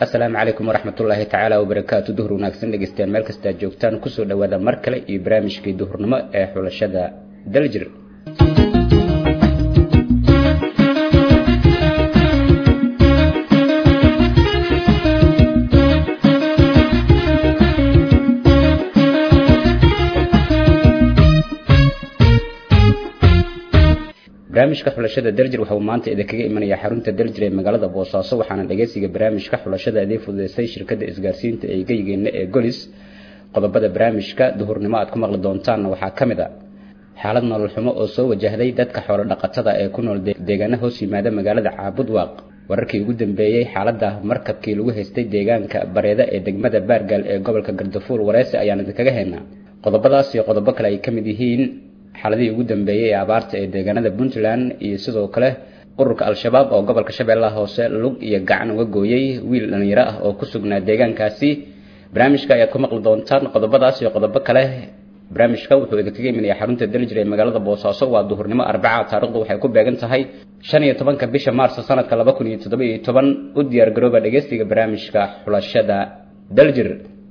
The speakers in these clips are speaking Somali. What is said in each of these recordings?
asalaamu calaykum waraxmatullaahi tacaala wabarakaatu duhur wanaagsan dhegeystayaal meel kasta aad joogtaan kusoo dhawaada mar kale iyo barnaamijkii duhurnimo ee xulashada daljir barnaamijka xulashada daljir waxa uu maanta idinkaga imanayaa xarunta daljir ee magaalada boosaaso waxaana dhageysiga barnaamijka xulashada idin fududeysay shirkadda isgaarsiinta ee geygeena ee golis qodobada barnaamijka duhurnimo aad ku maqli doontaanna waxaa ka mid a xaalad nolol xumo oo soo wajahday dadka xoolo dhaqatada ee ku nool deegaana hoos yimaada magaalada caabudwaaq wararkii ugu dambeeyey xaaladda markabkii lagu haystay deegaanka bareeda ee degmada baargaal ee gobolka gardafuul wareese ayaan idinkaga haynaa qodobadaas iyo qodobo kale ay ka mid yihiin xaaladihii ugu dambeeyey ee abaarta ee deegaanada puntland iyo sidoo kale ururka al-shabaab oo gobolka shabeellaha hoose lug iyo gacan uga gooyey wiil dhalinyaro ah oo ku sugnaa deegaankaasi barnaamijka ayaad ku maqli doontaan qodobadaas iyo qodobo kale barnaamijka wuxuu idinkaga imanaya xarunta daljir ee magaalada boosaaso waa duhurnimo arbaca taarikhdu waxay ku beegan tahay shan iyo tobanka bisha maarso sanadka laba kun iyo toddoba iyo toban u diyaar garooba dhegeystiga barnaamijka xulashada daljir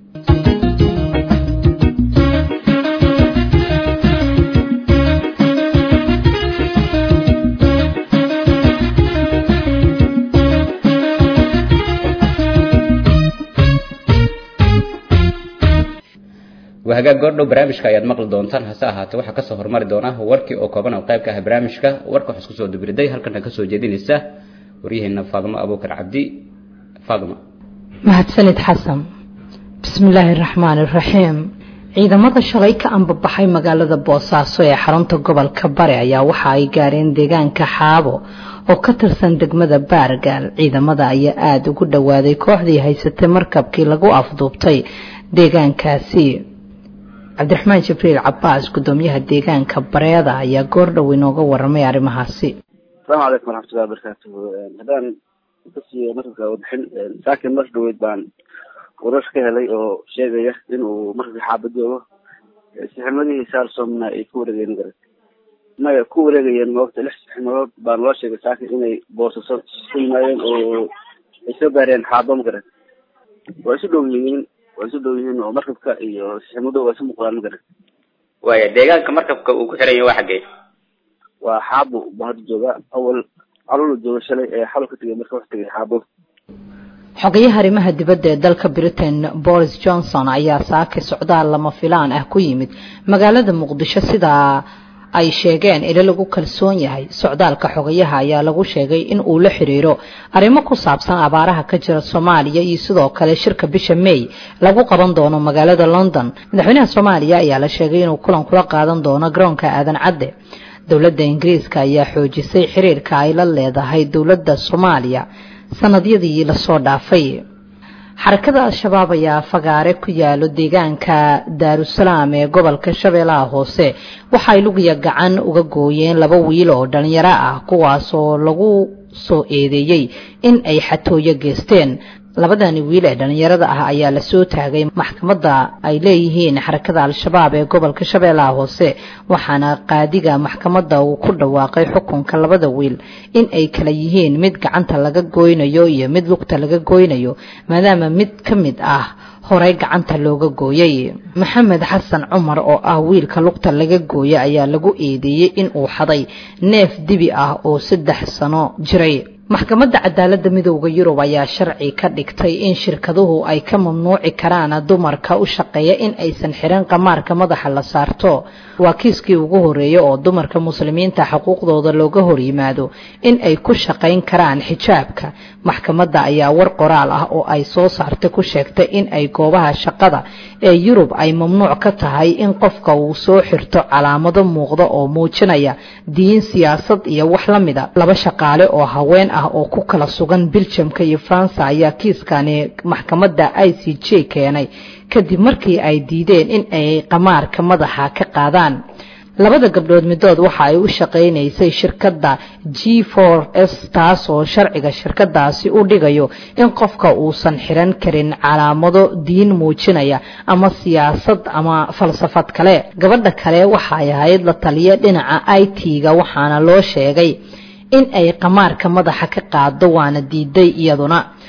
hagaag goordhow barnaamijka ayaad maqli doontaan hase ahaatee waxaa kasoo hormari doona warkii oo kooban oo qayb ka ah barnaamijka warka waxaa isku soo dubriday halkana kasoo jeedinaysa waryaheena faadimo abuukar cabdi faadimo mahadsanid xasan bismillaahi raxmaani raxiim ciidamada shalay ka ambabaxay magaalada boosaaso ee xarunta gobolka bare ayaa waxa ay gaareen deegaanka xaabo oo ka tirsan degmada baargaal ciidamada ayaa aada ugu dhowaaday kooxdii haysatay markabkii lagu afduubtay deegaankaasi cabdiraxmaan jibriil cabaas gudoomiyaha deegaanka bareeda ayaa goordhow inooga waramay arrimahaasi asalaamu calaykum waraxmatullahi wabarakaatuhu haddaan kasii markabka warbixin saakin mar dhaweyd baan warar ka helay oo sheegaya inuu markabka xaaba joogo sixnimadihii saalsomna ay ku wareegeen garan maya ku wareegayeen moogta lix sixnimadood baan loo sheegay saakin inay boosaso ku yimaadeen oo ay soo gaareen xaaba ma garan waa isu dhow yihiin waa isu dhow yihiin oo markabka iyo sixnimado waa isu muuqdaan ma garan waaya deegaanka markabka uu ku xiran yahay waa xaggee waa xaabo baa hadda jooga awal calula jooga shalay ee xalo ka tegay marka wax tegay xaabo xogayaha arrimaha dibadda ee dalka britain boris johnson ayaa saaki socdaal lama filaan ah ku yimid magaalada muqdisho sidaa ay sheegeen ilo lagu kalsoon yahay socdaalka xogayaha ayaa lagu sheegay in uu la xiriiro arrimo ku saabsan abaaraha ka jira soomaaliya iyo sidoo kale shirka bisha may lagu qaban doono magaalada london madaxweynaha soomaaliya ayaa la sheegay inuu kulan kula qaadan doono garoonka aadan cadde dowladda ingiriiska ayaa xoojisay xiriirka ay la leedahay dowladda soomaaliya sanadyadii lasoo dhaafay xarakada al-shabaab ayaa fagaare ku yaalo deegaanka daarusalaam ee gobolka shabeellaha hoose waxay lugiya gacan uga gooyeen laba wiil oo dhalinyaro ah kuwaas oo lagu soo eedeeyey in ay xatooyo geysteen labadani wiil ee dhalinyarada ah ayaa lasoo taagay maxkamadda ay leeyihiin xarakada al-shabaab ee gobolka shabeellaha hoose waxaana qaadiga maxkamadda uu ku dhawaaqay xukunka labada wiil in ay kala yihiin mid gacanta laga goynayo iyo mid lugta laga goynayo maadaama mid ka mid ah horey gacanta looga gooyey maxamed xasan cumar oo ah wiilka lugta laga gooya ayaa lagu eedeeyey in uu xaday neef dibi ah oo saddex sano jiray maxkamadda cadaaladda midooda yurub ayaa sharci ka dhigtay in shirkaduhu ay ka mamnuuci karaan dumarka u shaqeeya in aysan xiran qamaarka madaxa la saarto waa kiiskii ugu horeeya oo dumarka muslimiinta xuquuqdooda looga hor yimaado in ay ku shaqayn karaan xijaabka maxkamadda ayaa war qoraal ah oo ay soo saartay ku sheegtay in ay goobaha shaqada ee yurub ay mamnuuc ka tahay in qofka uu soo xirto calaamado muuqda oo muujinaya diin siyaasad iyo wax la mida laba shaqaale oo haween ah oo ku kala sugan biljamka iyo faransa ayaa kiiskani maxkamadda i c j keenay kadib markii ay diideen in ay qamaarka madaxa ka qaadaan labada gabdhood midood waxa ay u shaqaynaysay shirkadda g s taas oo sharciga shirkadaasi u dhigayo in qofka uusan xiran karin calaamado diin muujinaya ama siyaasad ama falsafad kale gabadha kale waxay ahayd la taliya dhinaca i t-ga waxaana loo sheegay in ay qamaarka madaxa ka qaado waana diiday iyaduna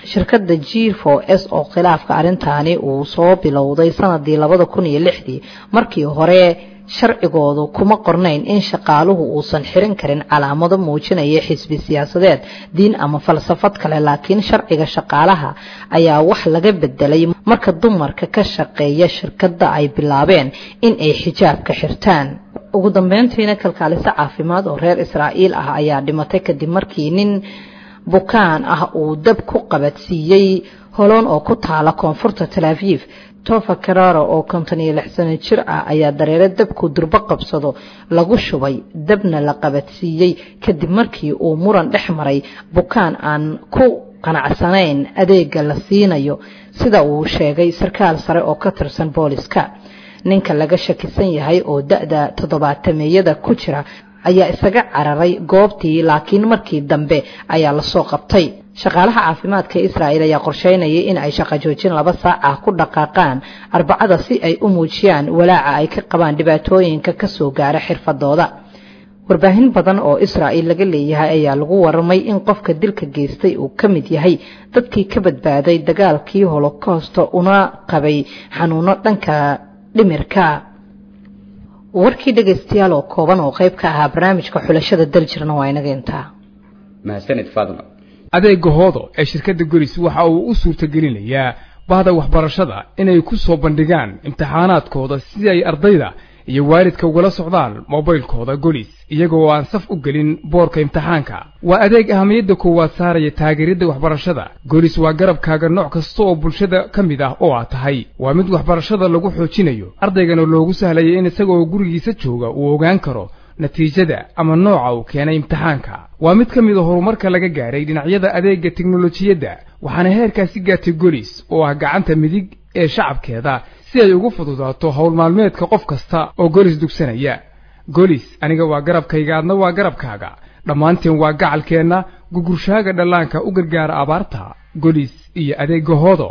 shirkadda g o s oo khilaafka arrintaani uu soo bilowday sanadii labada kun iyo lixdii markii hore sharcigoodu kuma qornayn in shaqaaluhu uusan xirin karin calaamado muujinaya xisbi siyaasadeed diin ama falsafad kale laakiin sharciga shaqaalaha ayaa wax laga bedelay marka dumarka ka shaqeeya shirkadda ay bilaabeen in ay xijaabka xirtaan ugu dambeyntiina kalkaaliso caafimaad oo reer israa'iil ah ayaa dhimatay kadib markii nin bukaan ah uu dab ku qabadsiiyey holoon oo ku taala koonfurta talaafiif tofa kararo oo konton iyo lix sano jir ah ayaa dareere dabku durbo qabsado lagu shubay dabna la qabadsiiyey kadib markii uu muran dhex maray bukaan aan ku qanacsanayn adeega la siinayo sida uu sheegay sarkaal sare oo ka tirsan booliska ninka laga shakisan yahay oo da-da toddobaatameeyada ku jira ayaa isaga cararay goobtii laakiin markii dambe ayaa lasoo qabtay shaqaalaha caafimaadka israa'el ayaa qorsheynayay in ay shaqo joojin laba saac ah ku dhaqaaqaan arbacada si ay u muujiyaan walaaca ay ka qabaan dhibaatooyinka kasoo gaara xirfadooda warbaahin badan oo israa'il laga leeyahay ayaa lagu warramay in qofka dilka geystay uu ka mid yahay dadkii ka badbaaday dagaalkii holocosta una qabay xanuuno dhanka dhimirka warkii dhegaystayaal oo kooban oo qayb ka ahaa barnaamijka xulashada daljirna waa inaga intaa mahadsanid faadma adeega hoodo ee shirkadda golis waxa uu u suurtagelinayaa bahda waxbarashada inay ku soo bandhigaan imtixaanaadkooda si ay ardayda iyo waalidka ugala socdaan mobaylkooda golis iyagoo aan saf u gelin boorka imtixaanka waa adeeg ahamiyadda koowaad saaraya taageeridda waxbarashada golis waa garabkaaga nooc kasta oo bulshada ka mid ah oo aad tahay waa mid waxbarashada lagu xoojinayo ardaygana loogu sahlaya in isagaoo gurigiisa jooga uu ogaan karo natiijada ama nooca uu keenay imtixaanka waa mid ka mid a horumarka laga gaaray dhinacyada adeegga teknolojiyadda waxaana heerkaasi gaartay golis oo ah gacanta midig ee shacabkeeda si ay ugu fududaato howl maalmeedka qof kasta oo golis dugsanaya golis aniga waa garabkayga adna waa garabkaaga dhammaanteen waa gacalkeenna gugurshaaga dhallaanka u gargaara abaarta golis iyo adeegga hoodo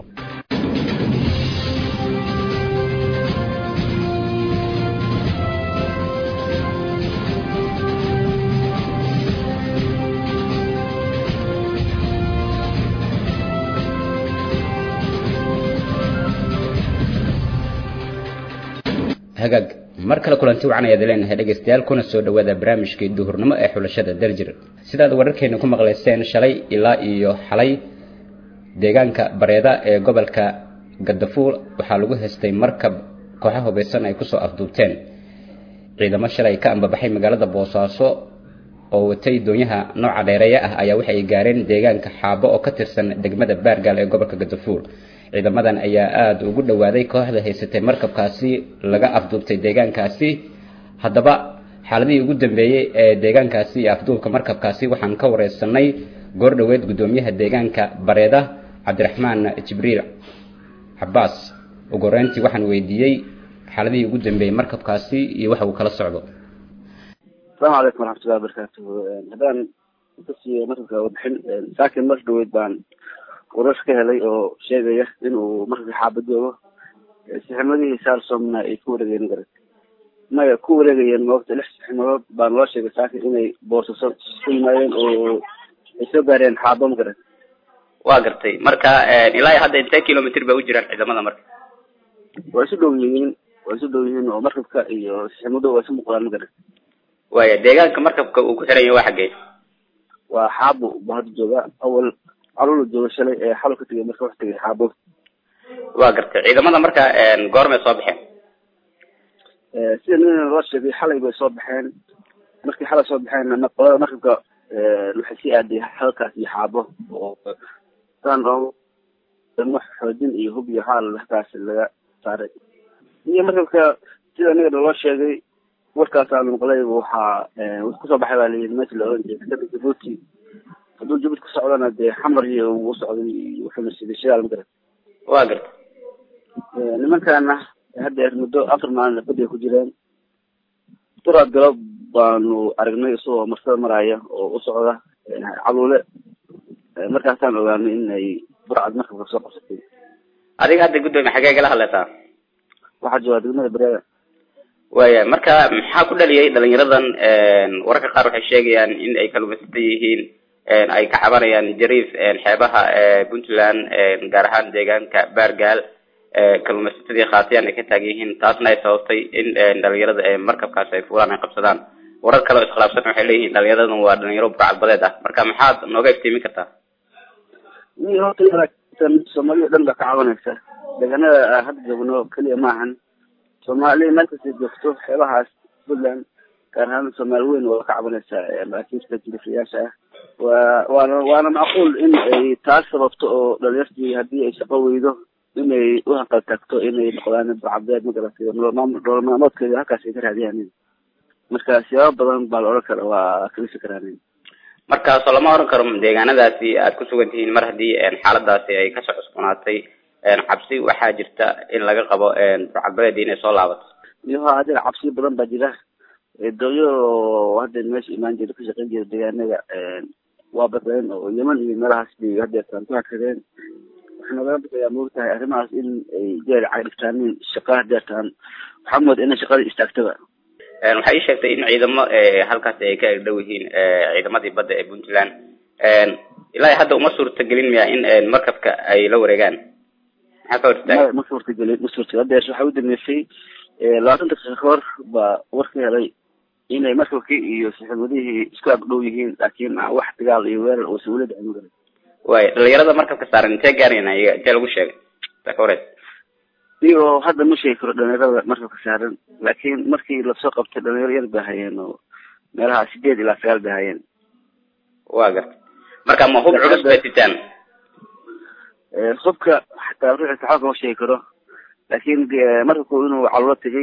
hagaag mar kale kulanti wacan ayaad leenahay dhegaystayaal kuna soo dhawaada barnaamijkii duhurnimo ee xulashada daljir sidaad wararkeena ku maqlayseen shalay ilaa iyo xalay deegaanka bareeda ee gobolka gadafuul waxaa lagu haystay markab kooxa hubaysan ay kusoo afduubteen ciidamo shalay ka ambabaxay magaalada boosaaso oo watay doonyaha nooca dheereeya ah ayaa waxay gaareen deegaanka xaabo oo ka tirsan degmada baargaal ee gobolka gadafuul ciidamadan ayaa aada ugu dhowaaday kooxda haysatay markabkaasi laga afduubtay deegaankaasi haddaba xaaladihii ugu dambeeyey ee deegaankaasi iyo afduubka markabkaasi waxaan ka wareysanay goor dhoweed guddoomiyaha deegaanka bareeda cabdiraxmaan jibriil cabaas ugu horeyntii waxaan weydiiyey xaaladihii ugu dambeeyey markabkaasi iyo waxa uu kala socdo asalaamu calaykum waraxmatullahi wabarakaatu haddaan kasii markabka warbixin saakin mar dhaweyd baan warash ka helay oo sheegaya inuu markabka xaabadoogo sixnimadihii saalsomna ay ku wareegeen garan maya ku wareegayeen moogta lix sixnimadood baan loo sheegay saakin inay boorsaso ku yimaadeen oo ay soo gaareen xaabo ma garan waa gartay marka ilaa iyo hadda intee kilomitr bay u jiraan ciidamada marka waa isu dhow yihiin waa isu dhow yihiin oo markabka iyo sixnimado waa isu muuqdaan ma garan waaya deegaanka markabka uu ku xiran yahay waa xaggee waa xaabo buu hadda joogaa awal calula jooga shalay ee xalo ka tegay marka wax tegay xaabo waa gartay ciidamada marka goormay soo baxeen sida nin loo sheegay xalay bay soo baxeen markii xalay soo baxeen qolada markabka waxay sii aaday halkaas iyo xaabo oo saan oo wax xoojin iyo hub iyo xaal halkaas laga saaray iyo markabka sida aniga loo sheegay warkaas aan maqlay waxaa kusoo baxay baa layidhi meesha la oran jiray kada jabuuti hadduu jabuuti ku socdana dee xamar iyo uu socday wuxuuna siday shidaal magaran waa gartay nimankana haddeer muddo afar maalin badi ku jireen duraad galab baanu aragnay isagoo marsada maraya oo u socda caluule markaasaan ogaanay inay burcad markabka soo qabsatay adiga hadda guddoomiye xagee gala hadlaysaa waxaa joogaa degmada bareeda waaya marka maxaa ku dhaliyay dhalinyaradan wararka qaar waxay sheegayaan in ay kalluumaysata yihiin ay ka cabanayaan jariif xeebaha puntland gaar ahaan deegaanka baargaal kalluumaysatadii khaatiyaan ay ka taagan yihiin taasna ay sababtay in dhalinyarada markabkaas ay fuulaan ay qabsadaan warar kale oo iskhilaafsan waxay leeyihiin dhalinyaradan waa dhalinyaro burcadbadeed ah marka maxaad nooga iftiimin kartaa soomaaliya o dhan baa ka cabanaysa deegaanada hadda joogno keliya maahan soomaaliya meel kasta joogto xeebahaas puntland gaar ahaan soomaali weyn waa ka cabanaysaa maraakiibta jirifayaasha ah waa waana waana macquul in ay taas sababto oo dhalinyartii haddii ay shaqo weydo inay u hanqal tagto inay noqdaan burcadbeed magaratay nolol maalmoodkeeda halkaas ay ka raadiyaan marka siyaabo badan baa la odhan kara waa kalisi karaan markaasoo lama oran karo deegaanadaasi aad ku sugan tihiin mar haddii xaaladaasi ay kasoo cusboonaatay cabsi waxaa jirta in laga qabo burcadbadeedii inay soo laabato iyoha hadda cabsi badan baa jira doonyo hadda meesha imaan jira ka shaqeyn jira deegaanada waa badeen oo yeman iyo meelahaas bay hadeertaan ku hakadeen waxaa nagala baqayaa moogtahay arrimahaas in ay jeer cagdhigtaanin shaqa hadeertaan waxaa mooda inay shaqada istaagtaba waxay ii sheegtay in ciidamo halkaasi ay ka egdhow yihiin ciidamadii badda ee puntland ilaa hadda uma suurtagelin miya in markabka ay la wareegaan maxaa ka hortaag ma suurtagelin ma suurtagelin hadeer waxaa u dambeysay labaatan daqiiqa ka hor baa warka helay inay markabkii iyo saxiibadihii isku agdhow yihiin laakiin wax dagaal iyo weerar uusan weli dhicin magaran way dhalinyarada markabka saaran intee gaarayna iyaga intee lagu sheegay ta ka horeys iyo hadda ma sheegi karo dhalinyarada markabka saaran laakiin markii lasoo qabtay dhalinyaro yar bay hayeen oo meelaha sideed ilaa sagaal bay hayeen wa garta marka ma hub culus bay sitaan hubka xataa ruuxi saxaabka ma sheegi karo laakiin markabku inuu calolo tegay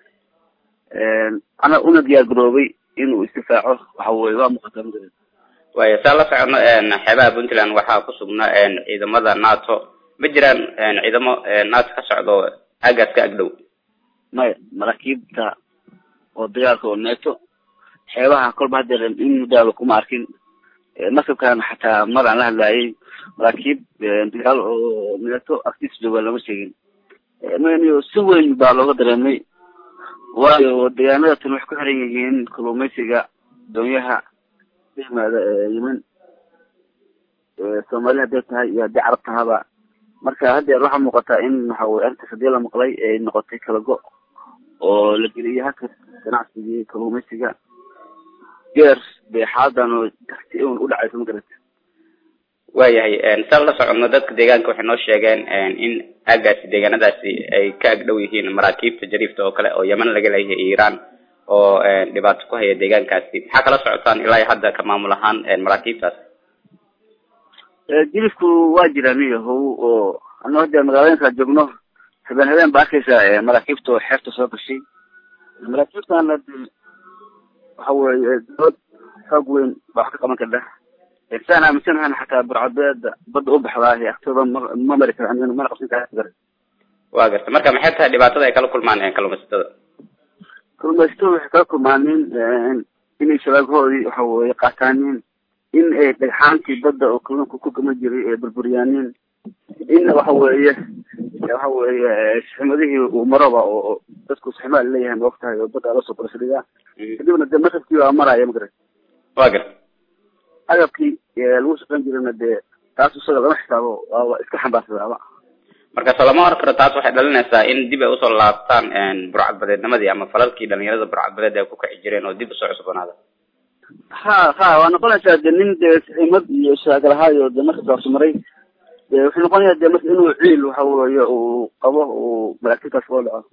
ana una diyaar garoobay inuu isdifaaco waxa weye waa muuqataa magaran way saa la socono xeebaha puntland waxaa ku sugna ciidamada nato ma jiraan ciidamo nato ka socdo aagaas ka agdhow maya maraakiibta oo dagaalka oo neeto xeebaha kolba hadeer in muddaaba kuma arkin markabkan xataa mar aan la hadlaayay maraakiib dagaal oo neeto agtiisa jooga lama sheegin mn si weyn baa looga dareemay waayo deegaanada tan waxay ku xiran yihiin kalluumaysiga doonyaha ka yimaada yemen soomaali hadday tahay iyo haddii carab tahaba marka haddeer waxaa muuqataa in waxa weye arrintaas haddii la maqlay ay noqotay kala go oo la geliyay halka ganacsigii kalluumaysiga geer bay xaaladan oo darti un u dhacayso ma garata waayahay saan la socono dadka deegaanka waxay noo sheegeen in aagaasi deegaanadaasi ay ka agdhow yihiin maraakiibta jariifta oo kale oo yeman laga leeyahay iran oo dhibaato ku haya deegaankaasi maxaa kala socotaan ilaa iyo hadda ka maamul ahaan maraakiibtaas jilifku waa jiraan yahow oo ano hadda magaalooyinka joogno habeen habeen ba arkaysa maraakiibta oo xeerta soo gashay maraakiibtana de waxa weye dood xoog weyn baa wax ka qaban karta saan aaminsanahan xataa burcabeeda badda u baxdaa agtooda ma ma mari karo mana qabsan kara wa garta marka maxay tahay dhibaatada ay kala kulmaan kalluumaysatada kalluumaysatada waxay kala kulmaaneen inay shabaagahoodii waxa weye qaataanin in ay dhagxaantii badda oo kalluunka ku gama jiray ee burburiyaanin in waxa weeye waxa weeye saximadihii uu maroba oo dadku saximaa leeyahay ma ogtahay oo badda lasoo barashadiga kadibna de markabkii waa maraya magarat wa garta agabkii lagu shaqeyn jirana dee taas isaga lama xisaabo waaba iska xambaarsadaaba marka soo lama oran karo taas waxay dhalinaysaa in dib ay usoo laabtaan burcadbadeednimadii ama falalkii dhalinyarada burcadbadeed ay ku kici jireen oo dib usoo cusboonaada ha ha waa noqonaysaa de nin dee saxiimad iyo shaagalahaayo de marka saabsi maray de wuxuu noqonayaa de marka inuu ciil waxa weeye uu qabo uu malaagtintaas loo dhaco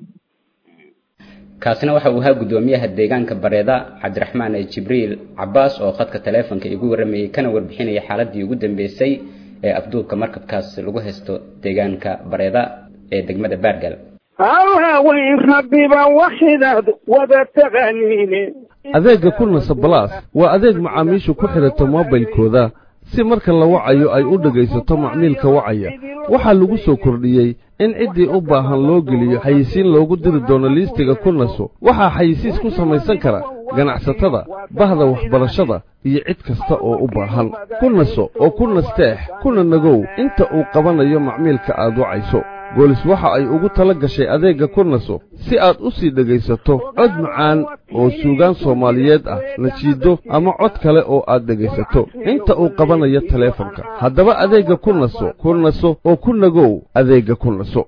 kaasina waxa uu ahaa guddoomiyaha deegaanka bareeda cabdiraxmaan jibriil cabaas oo khadka taleefonka igu warramayey kana warbixinaya xaaladii ugu dambeysay ee afduubka markabkaas lagu haysto deegaanka bareeda ee degmada baargal hawaaweyn rabbiba waxidaad wada taqaaniine adeegga kulnasa balaas waa adeeg macaamiishu ku xidhato moobilkooda si marka la wacayo ay u dhegaysato macmiilka wacaya waxaa lagu soo kordhiyey in ciddii u baahan loo geliyo xayisiin loogu diri doono liistiga kulnaso waxaa xayisiis ku samaysan kara ganacsatada bahda waxbarashada iyo cid kasta oo u baahan ku naso oo ku nasteex kuna nagow inta uu qabanayo macmiilka aad wacayso goolis waxa ay ugu tala gashay adeegga ku naso si aad u sii dhegaysato cod macaan oo suugaan soomaaliyeed ah nasiido ama cod kale oo aad dhegaysato inta uu qabanayo taleefanka haddaba adeegga ku naso ku naso oo ku nagow adeegga ku naso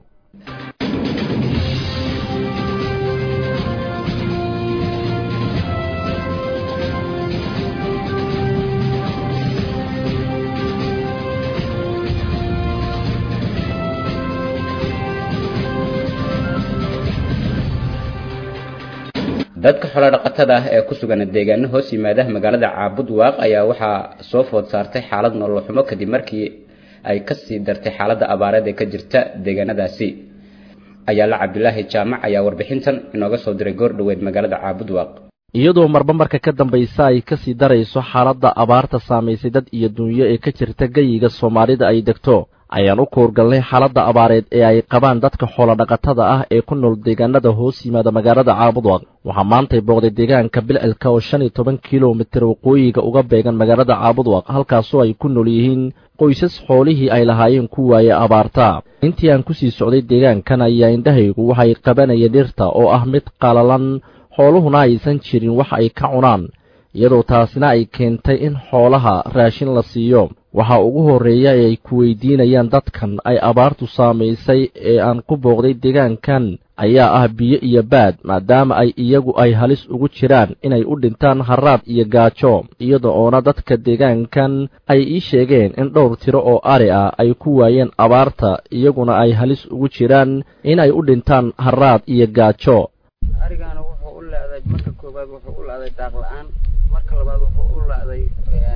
dadka xoolo dhaqatada ah ee ku sugan deegaano hoos yimaada magaalada caabud waaq ayaa waxaa soo food saartay xaalad nolol xumo kadib markii ay kasii dartay xaaladda abaareed ee ka jirta deegaanadaasi ayaala cabdilaahi jaamac ayaa warbixintan inooga soo diray goor dhoweed magaalada caabud waaq iyadoo marba marka ka dambaysa ay kasii darayso xaaladda abaarta saamaysay dad iyo dunyo ee ka jirta geyiga soomaalida ay degto ayaan u koorgalnay xaaladda abaareed ee ay qabaan dadka xoolodhaqatada ah ee ku nool deegaanada hoos yimaada magaalada caabudwaq waxaa maantay booqday deegaanka bilcilka oo shan iyo toban kilomitir waqooyiga uga beegan magaalada caabudwaq halkaasoo ay ku nool yihiin qoysas xoolihii ay lahaayeen ku waaye abaarta intii aan kusii socday deegaankan ayaa indhahaygu waxay qabanayeen dhirta oo ah mid qalalan xooluhuna aysan jirin wax ay ka cunaan iyadoo taasina ay keentay in xoolaha raashin la siiyo waxaa ugu horreeya ee ay ku weydiinayaan dadkan ay abaartu saamaysay ee aan ku booqday deegaankan ayaa ah biyo iyo baad maadaama ay iyagu ay halis ugu jiraan inay u dhintaan haraad iyo gaajo iyada oona dadka deegaankan ay ii sheegeen in dhowr tiro oo ari ah ay ku waayeen abaarta iyaguna ay halis ugu jiraan in ay u dhintaan haraad iyo gaajo arigaana wuxuu u leeday marka koowaad wuxuu u leeday daaq la-aan marka labaad wuxuu u leeday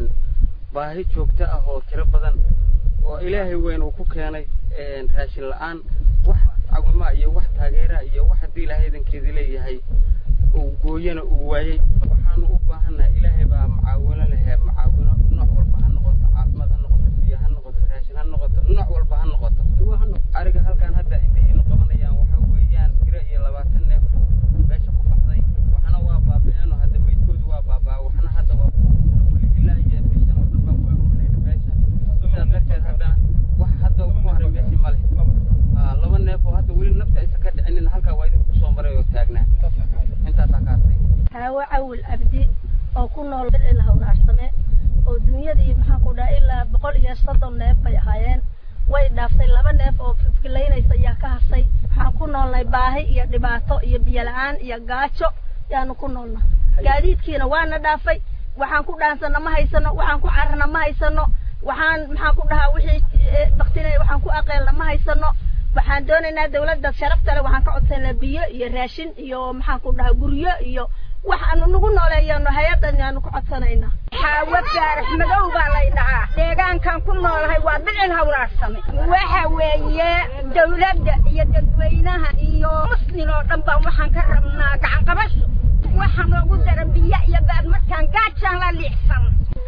baahi joogto ah oo tiro badan oo ilaahay weyn uu ku keenay raashin la-aan wax cawima iyo wax taageera iyo wax haddii ilaahay idankeedii leeyahay uu gooyana uu waayey waxaanu u baahannahay ilaahay baa macaawino lehe macaawino nooc walba ha noqoto caafimaad ha noqoto biyo ha noqoto raashin ha noqoto nooc walba ha noqoto ariga halkan hadda intayiinu qabanayaan waxa weeyaan tiro iyo labaatan neef meesha ku baxday waxna waa baabi'een oo hadda meydkoodu waa baabaa waxna hadda waa weli ilaa iyo bishan oo dhan baa ku awoonayna meesha sidaa darteed haddana wax hadda ugu haray meeshii ma leh laba neef oo hadda weli nafta aysan ka dhicinin halkaa waa idinku soo maray oo taagnaa intaasaa ka hartay haawo cawil abdi oo ku nool bilcil hawraarsame oo dunyadii maxaan ku dhaha ilaa boqol iyo soddon neef bay ahaayeen way dhaaftay laba neef oo fifkilaynaysa ayaa ka harsay waxaan ku noolnay baahi iyo dhibaato iyo biyo la-aan iyo gaajo yaanu ku noolna gaadiidkiina waana dhaafay waxaan ku dhaansana ma haysano waxaan ku carana ma haysano waxaan maxaan ku dhahaa wixii baktinay waxaan ku aqeelna ma haysano waxaan doonaynaa dawladda sharafta leh waxaan ka codsanaa biyo iyo raashin iyo maxaan ku dhahaa guryo iyo wax aanu nagu nooleeyano hay-adan yaanu ku codsanaynaa xaawo faarax madow baa lay dhahaa deegaankan ku noolahay waa bicil hawraarsame waxa weeye dawladda iyo dadweynaha iyo muslim oo dhan baan waxaan ka rabnaa gacan qabasho waxa noogu dara biyo iyo baad markaan gaajaan la liicsan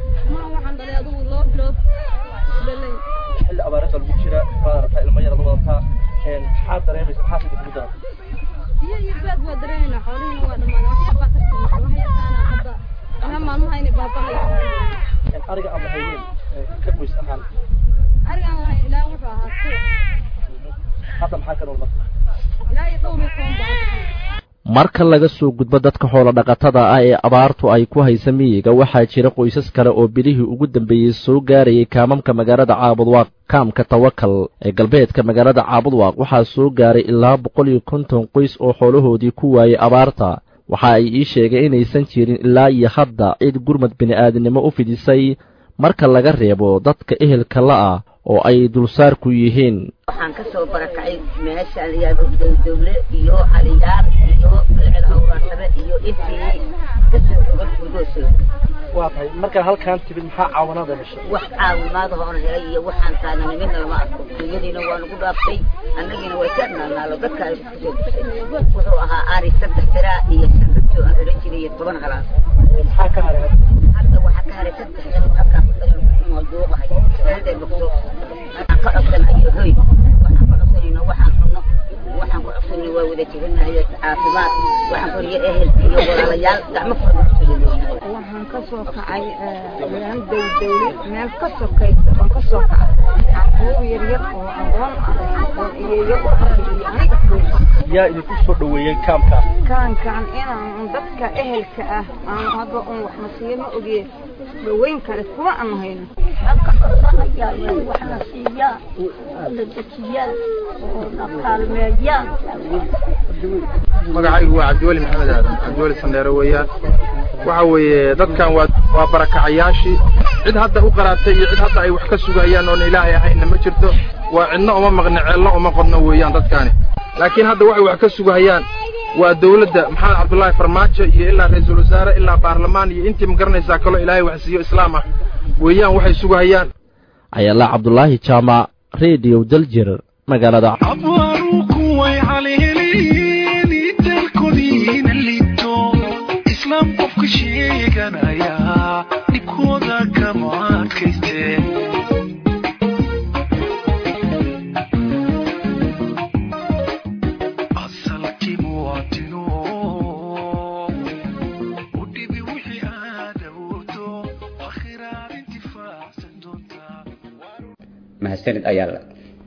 xilli abaarada lagu jira baad aragtaa ilmo yar wadataa maxaad dareemaysa maxaad idinku dara biyo iyo baad waa dareemayna xoolihiina waa dhammaadeen wax baa ka timid wax yaqaana hadda ilaa maalmaha inay baaba'ayaan ariga aan lahayneen ka qoys ahaan arigaan lahayn ilaa wuxuu ahaa ku hadda maxaa ka nool marka ilaa iyo dhowr iyo toban baa marka laga soo gudbo dadka xoolo dhaqatada ah ee abaartu ay ku haysa miyiga waxaa jira qoysas kale oo bilihii ugu dambeeyey soo gaarayay kaamamka magaalada caabudwaaq kaamka tawakal ee galbeedka magaalada caabudwaaq waxaa soo gaaray ilaa boqol iyo konton qoys oo xoolahoodii ku waayey abaarta waxa ay ii sheegeen inaysan jirin ilaa iyo hadda cid gurmad bini'aadinimo u fidisay marka laga reebo dadka ehelka la'ah oo ay dulsaarku yihiin waxaan ka soo barakacay meesha layaado dowdowle iyo caliyaar iyo bilcil hawraarsame iyo intii kasoo jogan gurgoosoo waa tahay markaan halkaan timid maxaa caawinaada heshay wax caawimaad hoon helay iyo waxaan taagana midna lama arko dunyadiina waa nagu dhaaftay annagiina way ka naalnaalo dadka ay kusoo gushay wuxuu ahaa ari saddex tiraa iyo shan rabto aan xidhan jiray iyo toban halaas maxaa ka haray hadda waxaa ka haray saddex shan halkaan duuqahay saadee bogso waxaan ka codsanayo hoy waxaan ka codsanayno waxaan cunno waxaan ku codsanayno waa wada jebinayo caafimaad waxaan koriyo ehel iyo walaalayaal gacmo waxaan ka soo kacay meel dowdowle meel ka sokaysa oon ka soo kacay kuwa yaryar oo aqoon ah oo iyayo u arkay aniga yaa idinku soo dhaweeyey kaamkaas kaankan inaan dadka ehelka ah aan hadda un wax nasiiyo ma ogeen dhaweyn kale kuma aan hayno waxna siiyaan la dejiyaan oo na kaalmeeyaan magacaygu waa cabdiweli maxamed aadan cabdiweli sandheere weeyaan waxa weeye dadkan waa waa barakacayaashii cid hadda u qaraabtay iyo cid hadda ay wax ka sugayaan oona ilaahay ahayna ma jirto waa cidna uma maqni ceelna uma qodno weeyaan dadkaani laakiin hadda waxay wax ka sugahayaan waa dawladda maxamed cabdullaahi farmaajo iyo ilaa ra-iisul wasaare ilaa baarlamaan iyo intii ma garanaysaa kaloo ilaahay wax siiyo islaam ah weeyaan waxay sugahayaan ayala cabdulaahi jaamac radio daljir magaalada abwaaruku way halheleen dalkoodiina liito islaam qofka sheeganaya dhibkooda kama adkayste asalkii muwaadino u dhibi wixii aad awoodto akhiraad intifaacsan doontaa mahadsanid ayaala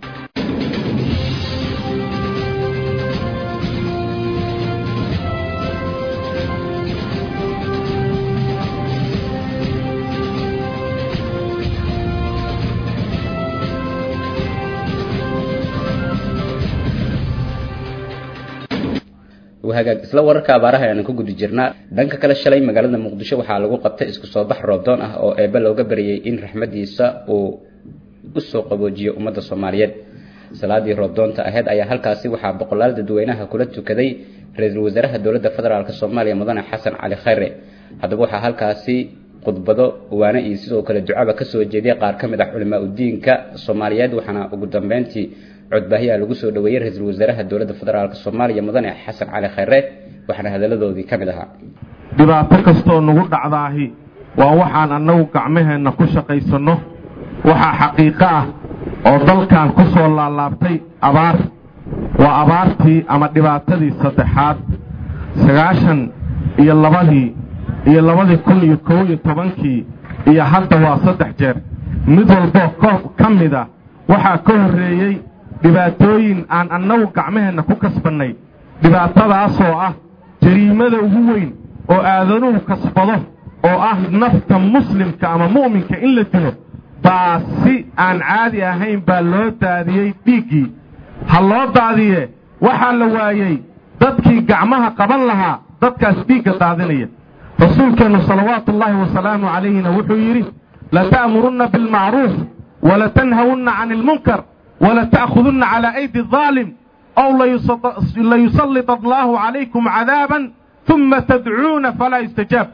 hagaag isla wararka abaaraha ayaan ku guda jirnaa dhanka kale shalay magaalada muqdisho waxaa lagu qabtay isku soo bax roobdoon ah oo eebbe looga baryay in raxmadiisa uu u soo qaboojiyo ummadda soomaaliyeed salaadii roobdoonta ahayd ayaa halkaasi waxaa boqolaal dadweynaha kula tukaday ra-iisul wasaaraha dowladda federaalk soomaaliya mudane xasan cali khayre haddaba waxaa halkaasi khudbado waane iyo sidoo kale ducaba kasoo jeediyay qaar ka mid ah culimaa udiinka soomaaliyeed waxaana ugu dambeyntii codbaahiyaa lagu soo dhaweeyey ra-iisul wasaaraha dowladda federaalk soomaaliya mudane xasan cali khayre waxaana hadaladoodii ka mid ahaa dhibaato kastoo nagu dhacdaahi waa waxaan annagu gacmaheenna ku shaqaysanno waxaa xaqiiqo ah oo dalkan ku soo laalaabtay abaar waa abaartii ama dhibaatadii saddexaad sagaashan iyo labadii iyo labadii kun iyo kow iyo tobankii iyo hadda waa saddex jeer mid walboo ko ka mid a waxaa ka horreeyey dhibaatooyin aan annagu gacmaheenna ku kasbannay dhibaatadaasoo ah jariimada ugu weyn oo aadanuhu kasbado oo ah nafta muslimka ama mu'minka in la dilo baa si aan caadi ahayn baa loo daadiyey dhiiggii ha loo daadiye waxaa la waayey dadkii gacmaha qaban lahaa dadkaas dhiigga daadinaya rasuulkeennu salawaatu ullaahi wasalaamu calayhina wuxuu yidhi lata'murunna bilmacruuf walatanhawunna cani ilmunkar walata'khudunna calaa aydi adaalim ow layusallita allaahu calaykum cadaaban uma tadcuuna falaa yustajaab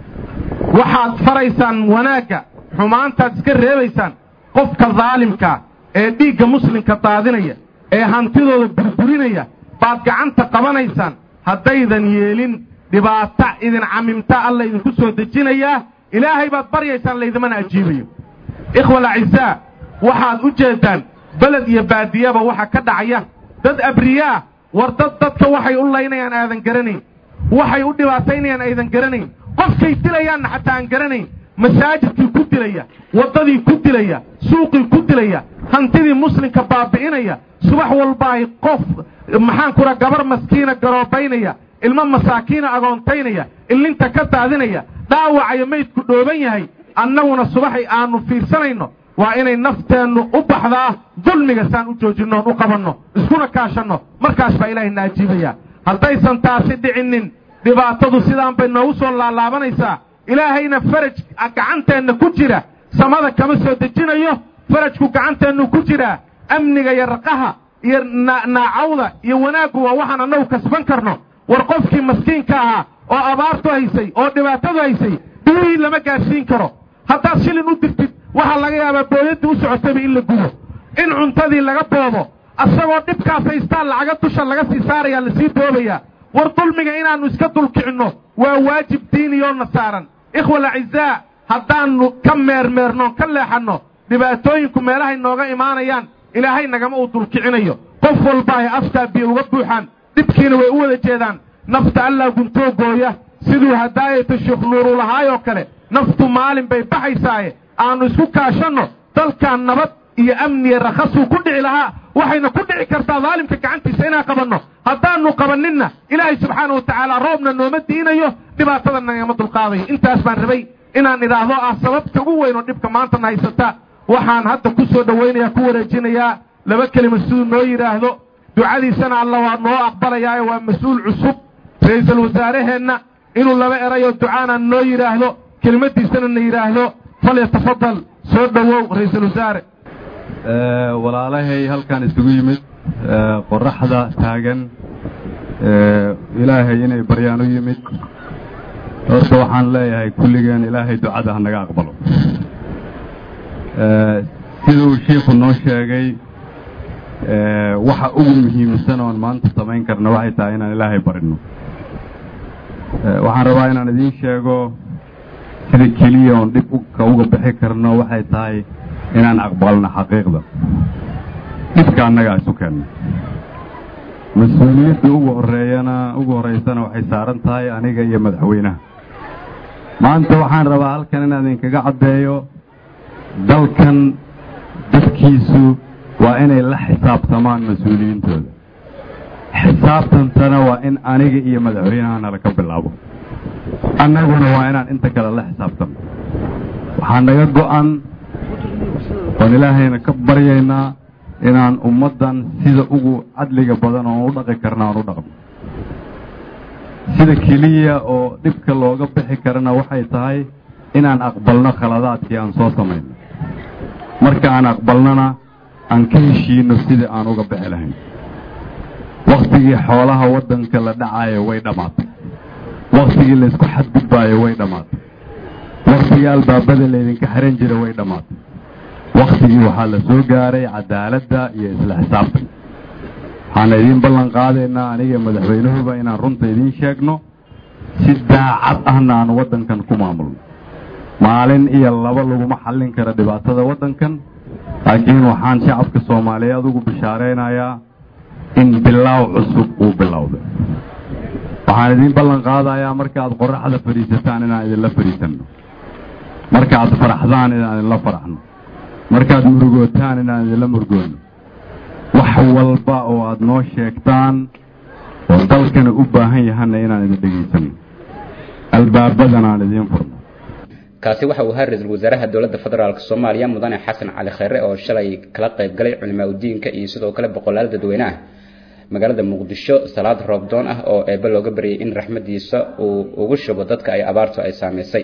waxaad faraysaan wanaagga xumaantaad iska reebaysaan qofka daalimkaa ee dhiigga muslimka daadinaya ee hantidooda burburinaya baad gacanta qabanaysaan haddaydan yeelin dhibaato idin camimta alla idinku soo dejinayaa ilaahay baad baryaysaan laydimana ajiibayo ikhwa alacizaa waxaad u jeeddaan beled iyo baadiyaba waxa ka dhacaya dad abriyaa war dad dadka waxay u laynayaan aadan garanayn waxay u dhibaataynayaan aydan garanayn qofkay dilayaanna xataa aan garanayn masaajidkii ku dilaya waddadii ku dilaya suuqii ku dilaya hantidii muslimka baabi'inaya subax walba ay qof maxaan kura gabar maskiina garoobaynaya ilmo masaakiina agoontaynaya illinta ka daadinaya dhaawacayo maydku dhooban yahay annaguna subaxay aanu fiirsanayno waa inay nafteennu u baxdaa dulmiga saan u joojinno oon u qabanno iskuna kaashanno markaas baa ilaahay na ajiibaya haddaysan taasi dhicinin dhibaatadu sidaan bay noogu soo laalaabanaysaa ilaahayna faraj gacanteenna ku jira samada kama soo dejinayo farajku gacanteennu ku jiraa amniga iyo raqaha iyo naacawda iyo wanaaggu waa waxaan annagu kasban karno war qofkii maskiinka ahaa oo abaartu haysay oo dhibaatadu haysay biyihii lama gaadhsiin karo haddaad shilin u dirtid waxaa laga yaabaa booyaddii u socotayba in la gubo in cuntadii laga boobo asagoo dhibkaas haystaan lacaga dusha laga sii saarayaa lasii boobayaa war dulmiga inaannu iska dulkicinno waa waajib diiniyoona saaran ikhwa alacizaa haddaannu ka meermeernoon ka leexanno dhibaatooyinku meelahay nooga imaanayaan ilaahay nagama uu dulkicinayo qof walba ay aftaa biyo uga buuxaan dhibkiina way u wada jeedaan nafta allaa guntoo gooya siduu hadaayata sheekh nuurulahaayoo kale naftu maalin bay baxaysaaye aannu isku kaashanno dalkan nabad iyo amniya rakhasuu ku dhici lahaa waxayna ku dhici kartaa daalimka gacantiisa inaan qabanno haddaanu qabaninna ilaahay subxaana wa tacaala roobna nooma diinayo dhibaatada nagama dulqaadayo intaas baan rabay inaan idhaahdo ah sababta ugu weyn oo dhibka maantana haysata waxaan hadda ku soo dhowaynayaa ku wareejinayaa laba kelima siduu noo yidhaahdo ducadiisana alla waa noo aqbalayaayo waa mas-uul cusub ra-iisul wasaaraheenna inuu laba erayo ducaana noo yidhaahdo kelimadiisana na yidhaahdo falyatafadal soo dhowow ra-iisul wasaare walaalahay halkan isugu yimid qoraxda taagan ilaahay inay baryaan u yimid horta waxaan leeyahay kulligeen ilaahay ducada ha naga aqbalo siduu shiikhu noo sheegay waxa ugu muhiimsan oon maanta samayn karno waxay tahay inaan ilaahay barino waxaan rabaa inaan idiin sheego sida keliya oon dhib ka uga bixi karno waxay tahay inaan aqbalno xaqiiqda dhibka annagaa isu keenno mas-uuliyadda ugu horeeyana ugu horreysana waxay saaran tahay aniga iyo madaxweynaha maanta waxaan rabaa halkan inaan idinkaga caddeeyo dalkan dadkiisu waa inay la xisaabtamaan mas-uuliyiintooda xisaabtantana waa in aniga iyo madaxweynaha nala ka bilaabo annaguna waa inaan inta kale la xisaabtano waxaa naga go-an oon ilaahayna ka baryaynaa inaan ummaddan sida ugu cadliga badan oon u dhaqi karna aan u dhaqno sida keliya oo dhibka looga bixi karana waxay tahay inaan aqbalno khaladaadkii aan soo samayno marka aan aqbalnona aan ka heshiino sidii aan uga bixi lahayn wakhtigii xoolaha waddanka la dhacayo way dhammaatay wakhtigii laysku xadgudbaayo way dhammaatay wakhtigii albaabada laydinka xiran jira way dhammaatay wakhtigii waxaa la soo gaaray cadaaladda iyo isla xisaabtan waxaana idiin ballan qaadaynaa aniga madaxweynahuba inaan runta idiin sheegno si daacad ahna aan waddankan ku maamulno maalin iyo laba laguma xallin kara dhibaatada waddankan laakiin waxaan shacabka soomaaliyeed ugu bishaaraynayaa in bilaaw cusub uu bilowday waxaan idiin ballan qaadayaa marka aad qoraxda fadhiisataan inaan idinla fadhiisanno marka aad faraxdaan inaan idinla faraxno markaad murugootaan inaan idinla murgoonno wax walba oo aad noo sheegtaan oo dalkana u baahan yahanna inaan idin dhegaysanno albaabadana aan idiin furno kaasi waxa uu ahaa ra-iisul wasaaraha dowladda federaalk soomaaliya mudane xasan cali kheyre oo shalay kala qayb galay culimaa udiinka iyo sidoo kale boqolaal dadweyne ah magaalada muqdisho salaad roobdoon ah oo eebe looga baryay in raxmadiisa uu ugu shubo dadka ay abaartu ay saamaysay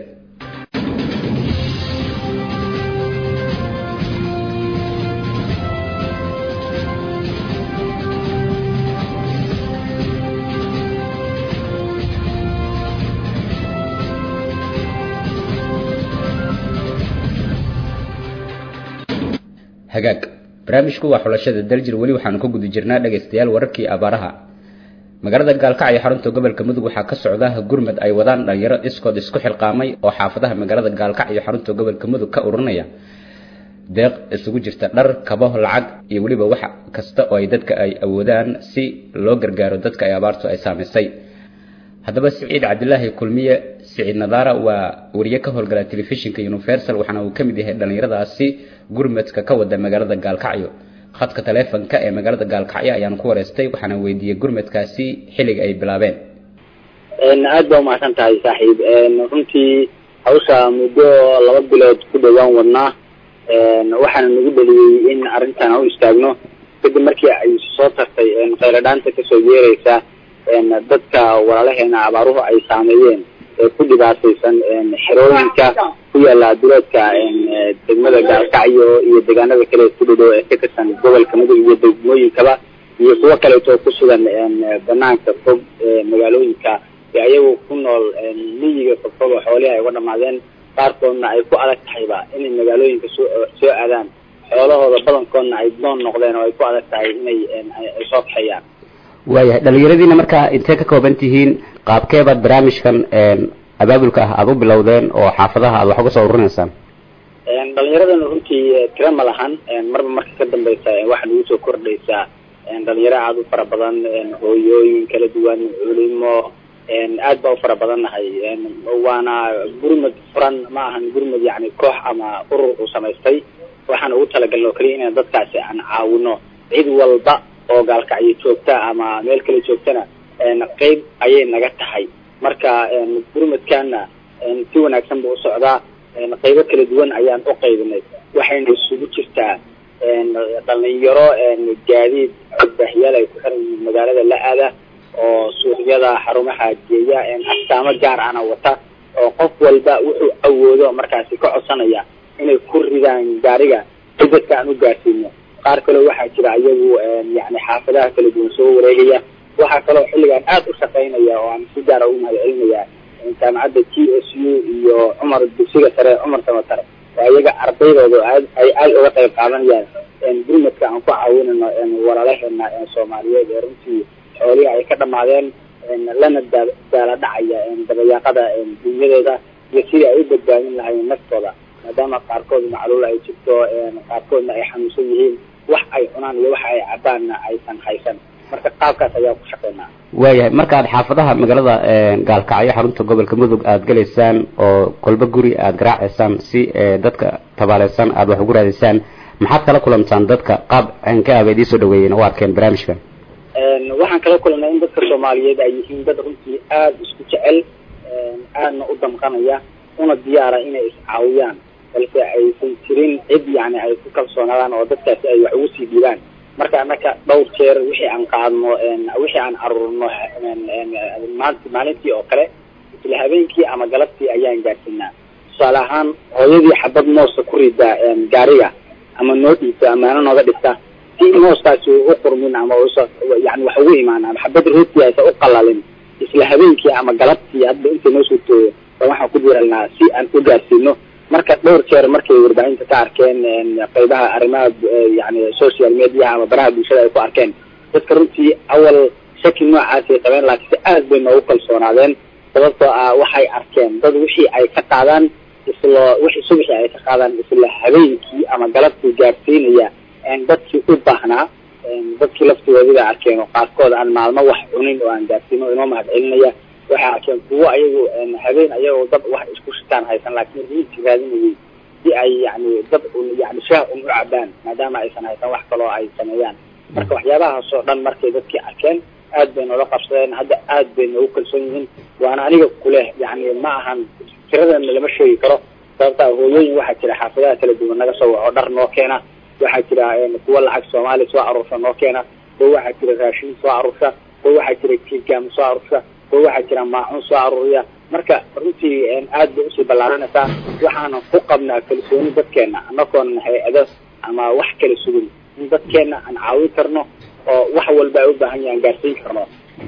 hagaag barnaamijku waa xulashada daljir weli waxaanu ka guda jirnaa dhegaystayaal wararkii abaaraha magaalada gaalkacyo xarunta gobolka mudug waxaa ka socda gurmad ay wadaan dhalinyaro iskood isku xilqaamay oo xaafadaha magaalada gaalkacyo xarunta gobolka mudug ka ururinaya deeq isugu jirta dhar kabo lacag iyo weliba wax kasta oo ay dadka ay awoodaan si loo gargaaro dadka ay abaartu ay saamaysay haddaba siciid cabdilaahi kulmiye siciid nadaara waa wariye ka howlgala telefishinka universal waxaana uu ka mid yahay dhallinyaradaasi gurmadka ka wada magaalada gaalkacyo khadka taleefonka ee magaalada gaalkacyo ayaan ku wareystay waxaana weydiiyey gurmadkaasi xilliga ay bilaabeen aad baa umahadsan tahay saaxiib runtii hawsha muddo laba bilood ku dhowaan wadnaa waxaana nagu dheliyey in arrintan u istaagno kadib markii ay soo tartay khayladhaanta kasoo yeeraysa dadka walaalaheena abaaruhu ay saameeyeen ee ku dhibaataysan xerooyinka ku yaala duleedka degmada gaalkacyo iyo deegaanada kale ku dhadhow ee ka tirsan gobolka mudug iyo degmooyinkaba iyo kuwo kaleeto ku sugan banaanka fog magaalooyinka ee ayagu ku nool miyiga fogfog oo xoolihi ay uga dhamaadeen qaarkoodna ay ku adag tahayba inay magaalooyinka soo soo aadaan xoolahooda badankoodna ay doon noqdeen oo ay ku adag tahay inay ay soo kaxeeyaan waayahay dhalinyaradiina markaa intee ka kooban tihiin qaabkeebaad barnaamijkan abaabulka ah aada u bilowdeen oo xaafadaha aad wax uga soo ururinaysaan dhalinyaradana runtii tira ma lahan marba marka ka dambeysa waxaa nagu soo kordhaysaa dhalinyaro aada u fara badan hooyooyin kala duwan culimo aad baa u fara badannahay waana gurmad furan ma ahan gurmad yani koox ama urur uu samaystay waxaan ugu talagalna oo keliya inaan dadkaasi aan caawino cid walba oo gaalkacyo joogta ama meel kale joogtana qeyb ayay naga tahay marka gurmadkaana si wanaagsan buu u socdaa qeybo kala duwan ayaan u qaybinay waxayna isugu jirtaa dhalinyaro gaadiid codbaahiyaal ay ku xiran yihiin magaalada la aada oo suuqyada xarumaha geeya astaamo gaar ana wata oo qof walba wuxuu awoodo markaasi ka codsanaya inay ku ridaan gaariga si dadka aan u gaarsiino qaar kaleo waxaa jira iyagu yani xaafadaha kala duwan soo wareegaya waxaa kaloo xilligan aada u shaqaynaya oo aan si gaara ugu mahad celinaya jaamacadda t s u iyo cumar dugsiga sare cumar samatar oo iyaga ardaydooda aad ay aada uga qayb qaadanayaan gurmadka aan ku caawinayno walaalaheena soomaaliyeed ee runtii xoolihii ay ka dhamaadeen lana daa daala dhacaya dabayaaqada dunyadooda iyo sidii ay u badbaadin lahaayeen naftooda maadaama qaarkood macluul ay jirto qaarkoodna ay xanuunsan yihiin wax ay cunaan iyo wax ay cabaanna aysan haysan marka qaabkaas ayaa ku shaqeynaa waayahay markaad xaafadaha magaalada gaalkacyo xarunta gobolka mudug aada gelaysaan oo kolba guri aada garaacaysaan si dadka tabaaleysan aada wax ugu raadaysaan maxaad kala kulantaan dadka qaab anka aba idiin soo dhaweeyeen u arkeen barnaamijkan waxaan kala kulannay in dadka soomaaliyeed ay yihiin dad runtii aada isku jecel aadna u damqanaya una diyaara inay iscaawiyaan balse aysan jirin cid yani ay ku kalsoonaadaan oo dadkaasi ay wax ugu sii dhiibaan marka annaka dhowr jeer wixii aan qaadno wixii aan aruurno maanta maalintii oo kale isla habeenkii ama galabtii ayaan gaarsiinaa tusaale ahaan hooyadii xabad moosa ku rida gaariga ama noo dhiibta amaano nooga dhigta si mooskaasi u qurmin ama usa yani wax ugu imaan ama xabad rooti aysa u qalalin isla habeenkii ama galabtii hadba inta noo soo tooyo ba waxaan ku diiralnaa si aan u gaarsiino marka dhowr jeer markay warbaahinta ka arkeen qeybaha arrimaha yani social media ama baraha bulshada ay ku arkeen dadka runtii awal shaki noocaasay qabeen laakiinse aad bay noogu kalsoonaadeen sababtoo ah waxay arkeen dad wixii ay ka qaadaan isla wixii subixii ay ka qaadaan isla habeenkii ama galabtii gaarsiinaya dadkii u baahnaa dadkii laftigoodii bay arkeen oo qaarkood aan maalmo wax cunin oo aan gaarsiino inoo mahad celinaya waxay arkeen kuwo ayagu habeen ayagoo dad wax isku shitaan haysan laakiin riinti raadinayay si ay yani dad yani shaah un u cabaan maadaama aysan haysan wax kaloo ay sameeyaan marka waxyaabahaas oo dhan markay dadkii arkeen aad bay noola qabsadeen hadda aad bay noogu kalsoon yihiin waana aniga kuleh yani ma ahan tiradana lama sheegi karo sababtaa hooyooyin waxaa jira xaafadaha kala duwan naga soo waco dhar noo keena waxaa jira kuwa lacag soomaaliya soo aruursha noo keena kuwa waxaa jira raashin soo aruursha kuwa waxaa jira kigaam soo aruursha kuwa waxaa jira maacun soo aruuriya marka runtii aad bay usii ballaaranaysaa waxaanan ku qabnaa kalsooni dadkeena anakoonan hay-ado ama wax kala sugin in dadkeena aan caawin karno oo wax walba ay u baahan yahan gaarsiin karno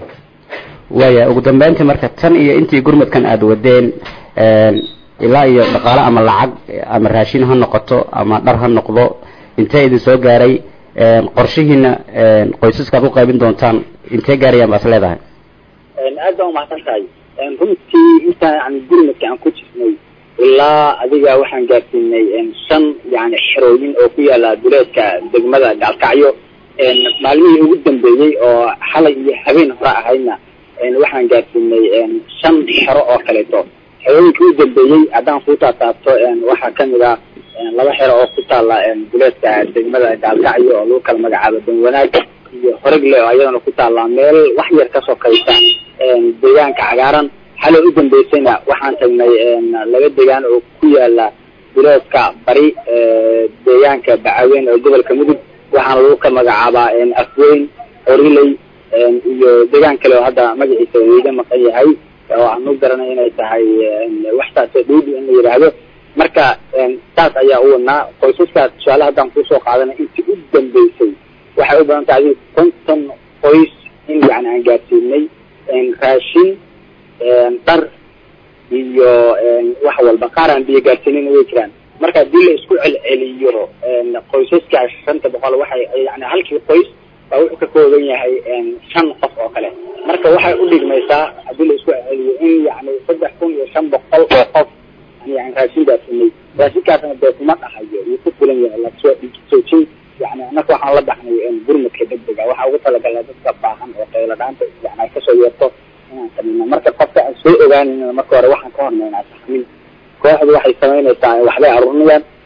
waaya ugu dambeyntii marka tan iyo intii gurmadkan aada wadeen ilaa iyo dhaqaale ama lacag ama raashin ha noqoto ama dhar ha noqdo intee idin soo gaaray qorshihiina qoysaskaad u qaybin doontaan intee gaarayaan baas leedahay aad baa umahadsan tahay runtii intaan yani gurmadka aan ku jirnay ilaa adiga waxaan gaarsiinay shan yani xerooyin oo ku yaala duleedka degmada gaalkacyo maalmihii ugu dambeeyey oo xalay iyo habeen hore ahaydna waxaan gaarsiinay shan xero oo kaleeto xerooyinkii u dambeeyey haddaan kuu taataabto waxaa kamid ah laba xero oo ku taala duleedka degmada gaalkacyo oo lagu kala magacaabo danwanaag iyo horegle oo ayadana ku taala meel wax yar ka sokaysa deegaanka cagaaran xalay u dambeysayna waxaan tagnay laba deegaan oo ku yaala duleedka bari deegaanka bacaweyn oo gobolka mudug waxaana lagu ka magacaabaa afweyn oriley iyo deegaan kale oo hadda magaciisa weyga maqan yahay oo aan u garanay inay tahay waxtaasoo dhowdi in la yidhaahdo marka saas ayaa u wadnaa qoysaska tusaale haddaan kusoo qaadanay intii u dambeysay waxay u badan tahay adiga konton qoys in yani aan gaarsiinay raashin dhar iyo wax walba qaar aan biyo gaarsiinin way jiraan marka haddii la isku celceliyo qoysaska shanta boqol waxay yani halkii qoys baa wuxuu ka kooban yahay shan qof oo kale marka waxay u dhigmaysaa haddii la isku celceliyo in yani saddex kun iyo shan boqol oo qof yani raashin gaarsiinay raashinkaasna dee kuma dhahayo wuu ku filan yahay lasoo soojin yani annaka waxaan la baxnay gurmadka degdega waxaa ugu talagalnay dadka baahan oo qaylo dhaanta yani ay kasoo yeerto inaan sameyno marka qofka aan soo ogaanayna marka hore waxaan ka hormaynaa saxmin kooxdu waxay samaynaysaa waxbay aruurinayaan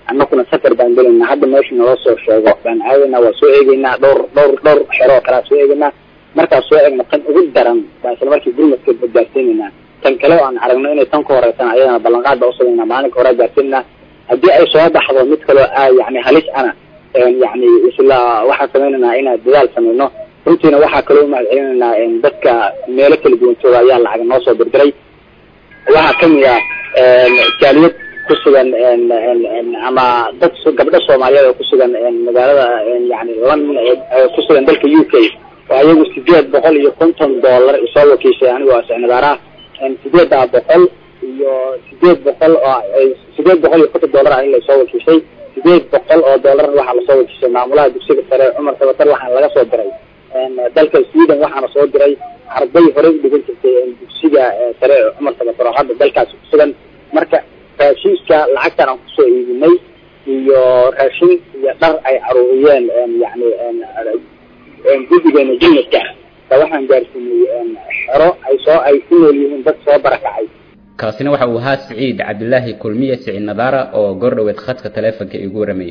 annaguna safar baan gelaynaa hadda meesha naloo soo sheego baan aadaynaa waa soo eegeynaa dhowr dhowr dhowr xero oo kalea soo eegeynaa markaas soo eegna tan ugu daran baa isla markii gurmadka gaarsiinaynaa tan kale oo aan aragno inay tan ka horeysan ayadana ballanqaad baa usameynaa maalinka hore gaarsiinaa haddii ay soo baxdo mid kaloo a yani halis ana yani isla waxaan sameynaynaa inaan dadaal sameyno runtiina waxaa kaloo umahad celinaynaa dadka meelo kala duwan jooga ayaa lacag noo soo dirdiray waxaa kamid ah jaaliyad kusugan ama dad gabdho soomaaliyeed oo kusugan magaalada yani london kusugan dalka u k oo ayagu sideed boqol iyo konton dollar isoo wakiishay anigoo sicnidaaraha sideedaa boqol iyo sideed boqol oo sideed boqol iyo konton dollar ah in lasoo wakiishay sideed boqol oo dollar waxaa lasoo wakiishay maamulaha dugsiga sare cumar sabatar waxaana laga soo diray dalka sweden waxaana soo diray arday horey u dhigan jirtay dugsiga sare cumar sabatar oo hadda dalkaasi kusugan marka raashinka lacagtan aan kusoo iibinay iyo raashin iyo dhar ay caruuriyeen yani guddigeena jilmadka ba waxaan gaarsiinay xero ay soo ay ku nool yihiin dad soo barakacay kaasina waxa uu ahaa siciid cabdilaahi kulmiye siciid nadaara oo goor dhoweed khadka taleefonka igu waramayay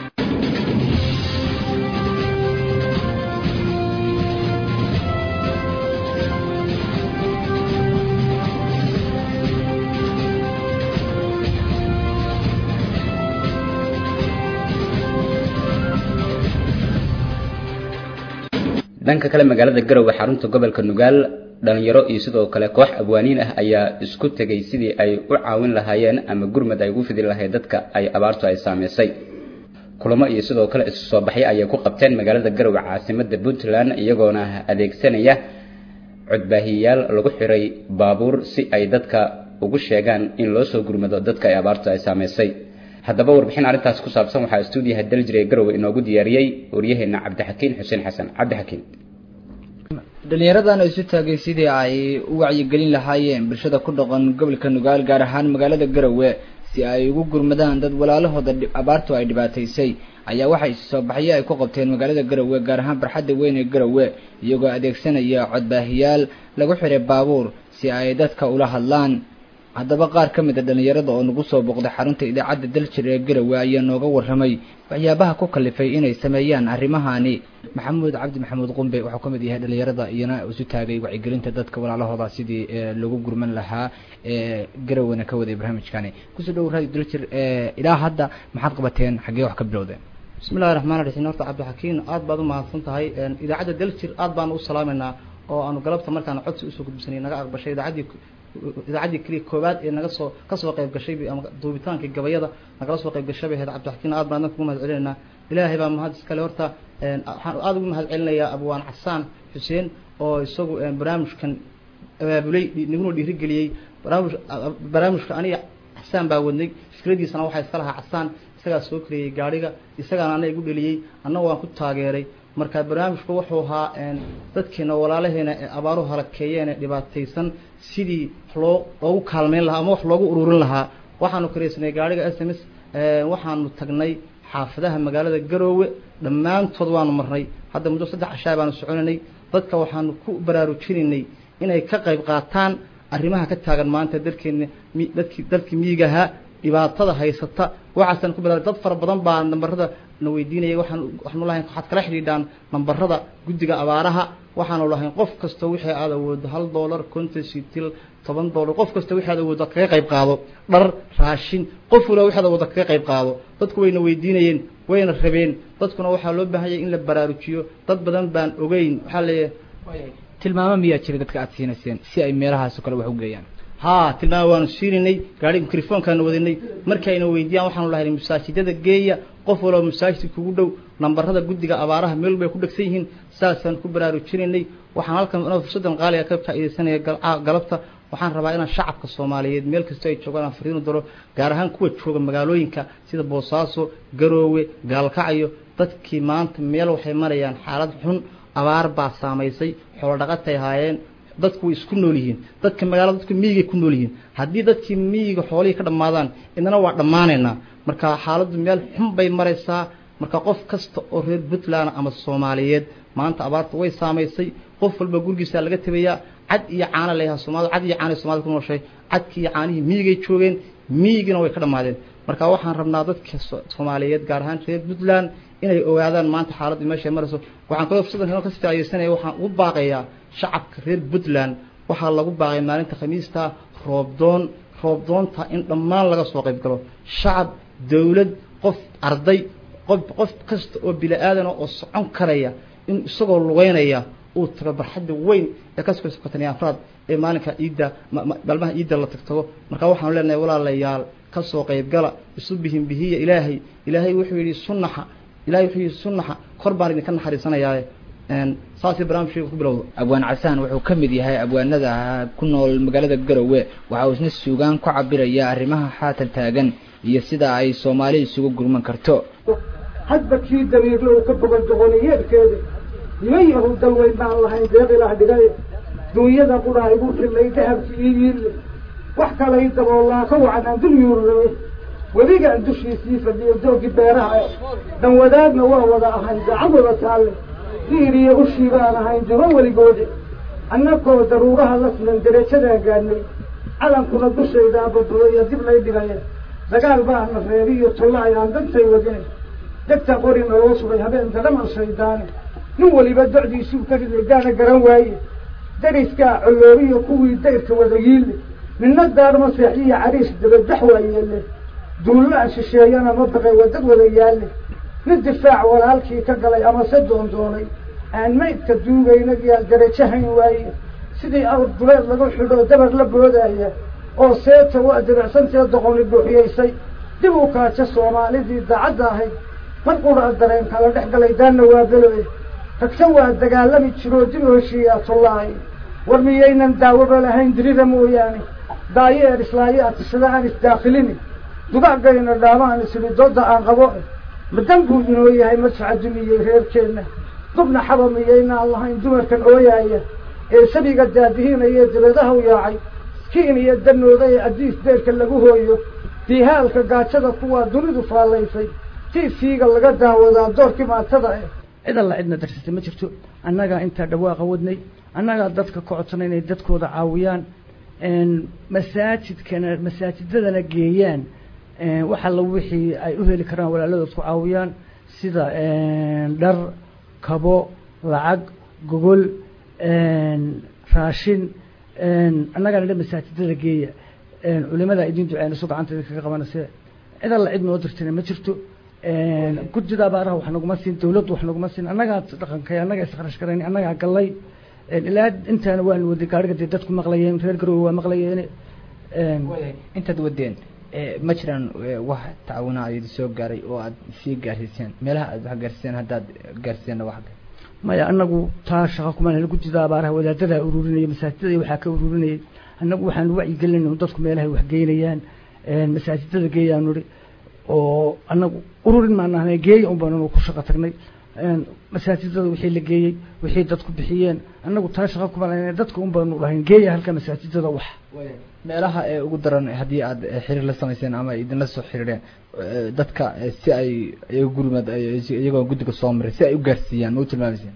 dhanka kale magaalada garowe xarunta gobolka nugaal dhalinyaro iyo sidoo kale koox abwaaniin ah ayaa isku tegay sidii ay u caawin lahaayeen ama gurmad ay ugu fidi lahayd dadka ay abaartu ay saameysay kulamo iyo sidoo kale isu soo baxyo ayay ku qabteen magaalada garowe caasimada puntland iyagoona adeegsanaya codbaahiyayaal lagu xiray baabuur si ay dadka ugu sheegaan in loo soo gurmado dadka ay abaartu ay saameysay haddaba warbixin arrintaas ku saabsan waxaa stuudiyaha daljire garowe inoogu diyaariyey waryaheena cabdixakiin xuseen xasan cabdixakiin dhalinyaradan isu taagay sidii ay u wacyigelin lahaayeen bulshada ku dhaqan gobolka nugaal gaar ahaan magaalada garowe si ay ugu gurmadaan dad walaalahooda abaartu ay dhibaataysay ayaa waxay isu soo baxyo ay ku qabteen magaalada garowe gaar ahaan barxadda weyn ee garowe iyagoo adeegsanaya codbaahiyaal lagu xiray baabuur si ay dadka ula hadlaan haddaba qaar ka mid a dhalinyarada oo nagu soo booqday xarunta idaacadda daljir ee garowe ayaa nooga warramay waxyaabaha ku kalifay inay sameeyaan arrimahani maxamuud cabdi maxamuud qumbe wuxuu ka mid yahay dhalinyarada iyana isu taagay wacyigelinta dadka walaalahooda sidii lagu gurman lahaa ee garowena ka waday barnaamijkani kusoo dhow radio daljir ilaa hadda maxaad qabateen xaggee wax ka bilowdeen bismillahi raxmaan raxiim horta cabdixakiin aad baad u mahadsan tahay idaacadda daljir aad baan u salaamaynaa oo aanu galabta markaan codsi usoo gudbisanay naga aqbashay idaacaddii idaacaddii keliya koowaad ee naga soo kasoo qayb gashay ama duubitaankii gabayada nagala soo qayb gashay bay ahayd cabdixakiin aad baan adan kugu mahad celinaynaa ilaahay baa mahad iskale horta waxaan aada ugu mahad celinayaa abwaan xasaan xuseen oo isagu barnaamijkan abaabulay naguna dhiirigeliyey barnaamij barnaamijka aniga xasaan baa wadnay fikradiisana waxaa iska lahaa xasaan isagaa soo kariyey gaadhiga isagaana ana igu dheliyey anna waan ku taageeray marka barnaamijku wuxuu ahaa dadkeena walaalaheena ee abaaruhu halakeeyeen ee dhibaataysan sidii loo loogu kaalmeyn lahaa ama wax loogu ururin lahaa waxaanu karaysanay gaadhiga s m s waxaanu tagnay xaafadaha magaalada garoowe dhammaantood waanu marnay hadda muddo saddex cashaa baanu soconaynay dadka waxaanu ku baraarujinaynay inay ka qayb qaataan arrimaha ka taagan maanta dalkeena dadkii dalkii miyigahaa dhibaatada haysata waxaasaan ku bilaabay dad fara badan baa nambarada na weydiinayay waxaan waxaanu lahayn waxaad kala xidhiidhaan nambarada guddiga abaaraha waxaanu lahayn qof kasta wixii aad awoodo hal dollar konton sitil toban dollar qof kasta wixii aad awoodo kaga qayb qaado dhar raashin qof waliba wixii aad awoodo kaga qayb qaado dadku wayna weydiinayeen wayna rabeen dadkuna waxaa loo baahanyay in la baraarujiyo dad badan baan ogeyn waxaa leeyahay tilmaamo miyaa jira dadka aad siinayseen si ay meelahaas oo kale wax u geeyaan haa tilmaamo waanu siinaynay gaari mikrofoonkaanu wadanay markayna weydiiyaan waxaanu lahayn masaajidada geeya qof walba masaajid kugu dhow nambarada guddiga abaaraha meel bay ku dhegsan yihiin saasaan ku baraarujinaynay waxaan halkan inoo fursadan qaaliga ka faa'iidaysanaya galabta waxaan rabaa inaan shacabka soomaaliyeed meel kasta ay joogaan aan fariinu daro gaar ahaan kuwa jooga magaalooyinka sida boosaaso garoowe gaalkacyo dadkii maanta meel waxay marayaan xaalad xun abaar baa saamaysay xoolo dhaqatay ahaayeen dadku way isku nool yihiin dadka magaalada dadka miyigay ku nool yihiin haddii dadkii miyiga xoolihii ka dhammaadaan idana waa dhammaanaynaa marka xaaladdu meel xun bay maraysaa marka qof kasta oo reer puntland ama soomaaliyeed maanta abaarta way saamaysay qof walba gurigiisa laga tabayaa cad iyo caano leeyaha soomaalida cad iyo caanay soomaalida ku nooshay cadkii iyo caanihii miyigay joogeen miyigina way ka dhammaadeen marka waxaan rabnaa dadka so- soomaaliyeed gaar ahaan reer puntland inay ogaadaan maanta xaaladda meesha ay marayso waxaan kaloo fursadan kaloo kasii faaidaysanaya waxaan ugu baaqayaa shacabka reer puntland waxaa lagu baaqay maalinta khamiista roobdoon roobdoonta in dhammaan laga soo qayb galo shacab dawlad qof arday qof qof kasta oo bini aadan oo socon karaya in isagoo lugeynaya uu tago barxadda weyn ee kasoo sokotaniya afraad ee maalinka ciidda ma- ma- maalmaha ciidda la tagtago marka waxaanu leenahay walaalayaal kasoo qaybgala isu bihin bihiya ilaahay ilaahay wuxuu yidhi sunnaxa ilaahay wuxuu yidhi sunnaxa kor baan idinka naxariisanayaaye Een, saasii barnaamijkayga ku bilowda abwaan casaan wuxuu ka mid yahay abwaanada ku nool magaalada garowe waxa uu isna suugaan ku cabiraya arrimaha xaatan taagan iyo sida ay soomaali isugu gurman karto hadba kii damiirlo uu ka bogan doqoniyeedkeeda niman yahow dalweyn baan lahayn deeq ilaah dhigay duunyada qudhaa igu rimay dahabki ii yiille wax kalay daboolaa ka wacan aan dul yuururame webigaan dushiisii fadhiyo doogii beeraha eh dan wadaagna waa wada ahayn gacan wada taalle diir iyo ushii baan ahayn duba weligoodi annagoo daruuraha la sinan derajadaan gaadhnay calankuna dushaydaa badbadaya dib lay dhigaya dagaal baana reeri iyo tulla ayaan dantay wadinay degta qori naloo sugay habeenka dhamal shaydaane nin weliba docdiisuu ka riday gaana garan waaye dariskaa coloobiyo kuwii dayrka wada yiille midna daarma seexiyo cariish dabadax waa yeelle duulla shisheeyana ma baqay wadad wada yaalle nin difaac walaalkii ka galay ama se doondoonay aan maydka duugaynagiyaa darajo hayn waaye sidii awr duleed lagu xidho dabar la boodaya oo seeta waa diricsantee doqoni buuxiyaysay dib u kaaja soomaalidii daacadda ahayd mar qura dareen kala dhex galay daanna waa beloe tagse waa dagaalami jiroo dib u heshiiyaa tullaahay war miyaynan daawaba lahayn dirida mooyaane daayeer islaayo atisada aan isdaakhilini dugaagayna dhaamaan isiri dooda aan qabo madan buu inoo yahay madfaca dumiyey reerkeenna dubna xaba miyaynaan lahayn dumarkan ooyaaya ee sabiga daadihinaya dibadaha u yaacay kiin iyo danooda ee addiis deerka lagu hooyo diihaalka gaajada kuwaa dunidu faallaysay tiifiiga laga daawadaa doorkii maatada eh cid alla cidna darsatay ma jirto annagaa intaa dhawaaqa wadnay annagaa dadka ka codsanay inay dadkooda caawiyaan masaajidkana masaajidadana geeyaan wax alla wixii ay u heli karaan walaaladood ku caawiyaan sida dhar kabo lacag gogol raashin annagana dhan masaajidada geeya culimada idin duceynaso gacanta idinkaga qabanayse cid alla cid noo dirtana ma jirto gudida abaaraha wax naguma siin dawladdu wax naguma siin annagaa dhaqankay annagaa iskharash garayn annagaa gallay ilaa intaana waanu waday gaariga dee dadku maqlayeen reer garowe waa maqlayeen intaad wadeen ma jiraan wax tacaawina idin soo gaaray oo aad sii gaarsiiseen meelaha aad wax gaarsiiseen haddaad gaarsiiseenna wax maya anagu taa shaqa kumaan hel gudida abaaraha wadaadadaa ururinaya masaajidada waxaa ka ururinayay annagu waxaan wacyigelinay dadku meelahay wax geynayaan masaajidada geeyaanu ihi oo annagu ururin maanahnay geeya un baanu ku shaqo tagnay masaajidada wixii la geeyey wixii dadku bixiyeen annagu taa shaqa kumaan dadka un baanu dhahayn geeya halka masaajidada wax meelaha ee ugu daran haddii aad xiriir la samayseen ama idinla soo xiriireen dadka si ay iyaga gurmad iyagoo guddiga soo maray si ay u gaarsiiyaan ma u tilmaamayseen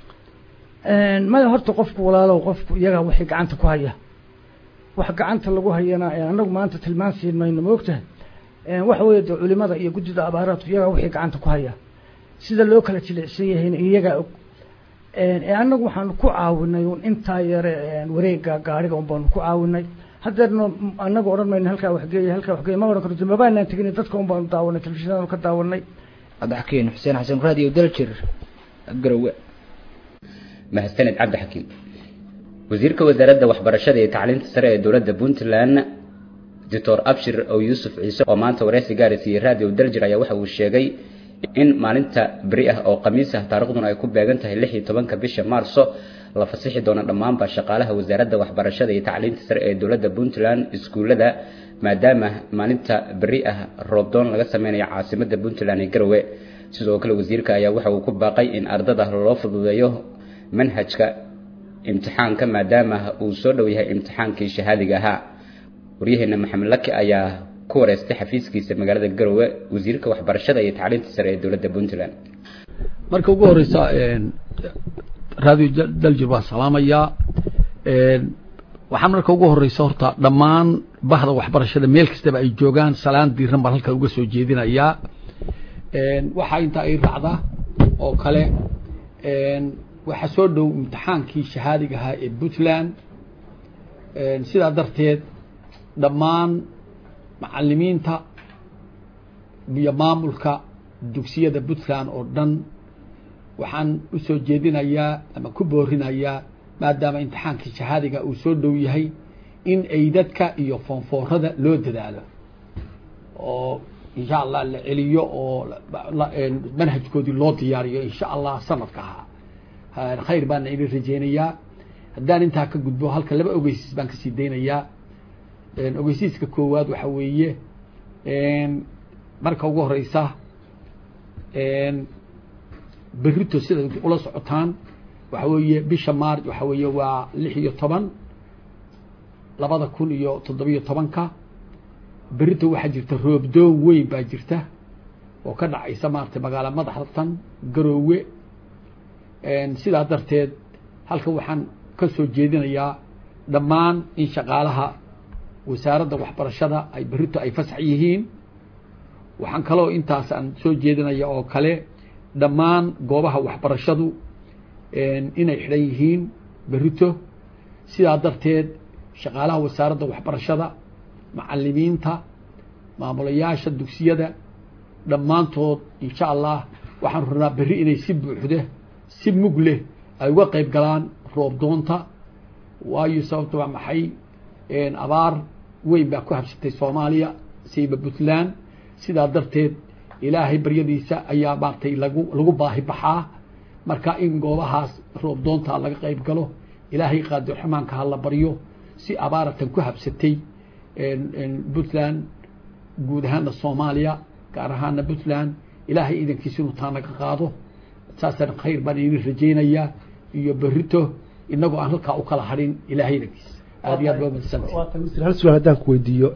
maya horta qofku walaalow qofku iyaga waxay gacanta ku haya wax gacanta lagu hayana annagu maanta tilmaan siin mayno ma ogtahay waxa weeye de culimada iyo guddida abaaraadku iyagaa waxay gacanta ku haya sida loo kala jilicsan yahayna iyagaa og annagu waxaanu ku caawinay un intaa yare wareega gaariga un baanu ku caawinay haddeerna annagu odhan mayno halkaa waxgeeya halkaa waxgeeya ma odhan karto mabaanaan tegin dadka un baanu daawanay telefishinadanu ka daawanay cabdixakiin xuseen xasan raadiyo daljir garowe mahadsaned cabdixakiin wasiirka wasaaradda waxbarashada iyo tacliinta sare ee dowladda puntland doctor abshir ow yuusuf ciise oo maanta wareysi gaari siiyey radio daljir ayaa waxa uu sheegay in maalinta beri ah oo khamiis ah taariikhduna ay ku beegan tahay lix iyo tobanka bisha maarso la fasixi doono dhammaanba shaqaalaha wasaaradda waxbarashada iyo tacliinta sare ee dowladda puntland iskuullada maadaama maalinta beri ah roobdoon laga sameynayo caasimadda puntland ee garowe sidoo kale wasiirka ayaa waxa uu ku baaqay in ardada loo fududeeyo manhajka imtixaanka maadaama uu soo dhow yahay imtixaankii shahaadiga ahaa waryaheena maxamed laki ayaa ku wareystay xafiiskiisa magaalada garowe wasiirka waxbarashada iyo tacliinta sare ee dowladda puntland marka ugu horeysa radio daljir baan salaamayaa waxaan marka ugu horeysa horta dhammaan bahda waxbarashada meel kastaba ay joogaan salaan diiran baan halkan uga soo jeedinayaa waxaa intaa ay raacda oo kale waxaa soo dhow imtixaankii shahaadiga ahaa ee puntland sidaa darteed dhammaan macalimiinta iyo maamulka dugsiyada puntland oo dhan waxaan usoo jeedinayaa ama ku boorinayaa maadaama imtixaankii shahaadiga uu soo dhow yahay in ay dadka iyo foonfoorada loo dadaalo oo insha allah la celiyo oo manhajkoodii loo diyaariyo insha allah sanadka ahaa khayr baana idin rajeynayaa haddaan intaa ka gudbo halka laba ogeysiis baan kasii daynayaa ogeysiiska koowaad waxa weeye marka ugu horeysa berito sida ula socotaan waxa weeye bisha maarch waxa weeye waa lix iyo toban labada kun iyo toddobiyo tobanka berito waxaa jirta roobdoon weyn baa jirta oo ka dhacaysa maaragtay magaalo madaxtan garoowe sidaa darteed halkan waxaan ka soo jeedinayaa dhammaan in shaqaalaha wasaaradda waxbarashada ay berito ay fasax yihiin waxaan kaloo intaas aan soo jeedinaya oo kale dhammaan goobaha waxbarashadu inay xidhan yihiin berito sidaa darteed shaqaalaha wasaaradda waxbarashada macalimiinta maamulayaasha dugsiyada dhammaantood insha allah waxaan rabnaa berri inay si buuxda si mug leh ay uga qayb galaan roob doonta waayo sababta waa maxay abaar weyn baa ku habsatay soomaaliya siiba puntland sidaa darteed ilaahay baryadiisa ayaa maaragtay lagu lagu baahi baxaa marka in goobahaas roob doonta laga qayb galo ilaahay qaadir xumaanka ha la baryo si abaaratan ku habsatay puntland guud ahaana soomaaliya gaar ahaana puntland ilaahay idankiisa inuu taa naga qaado saasaan khayr baan idin rajaynayaa iyo berito inagoo aan halkaa u kala hadhin ilaahay idankiisa aad iyo aad baa umadsantay hal su-aal haddaan ku weydiiyo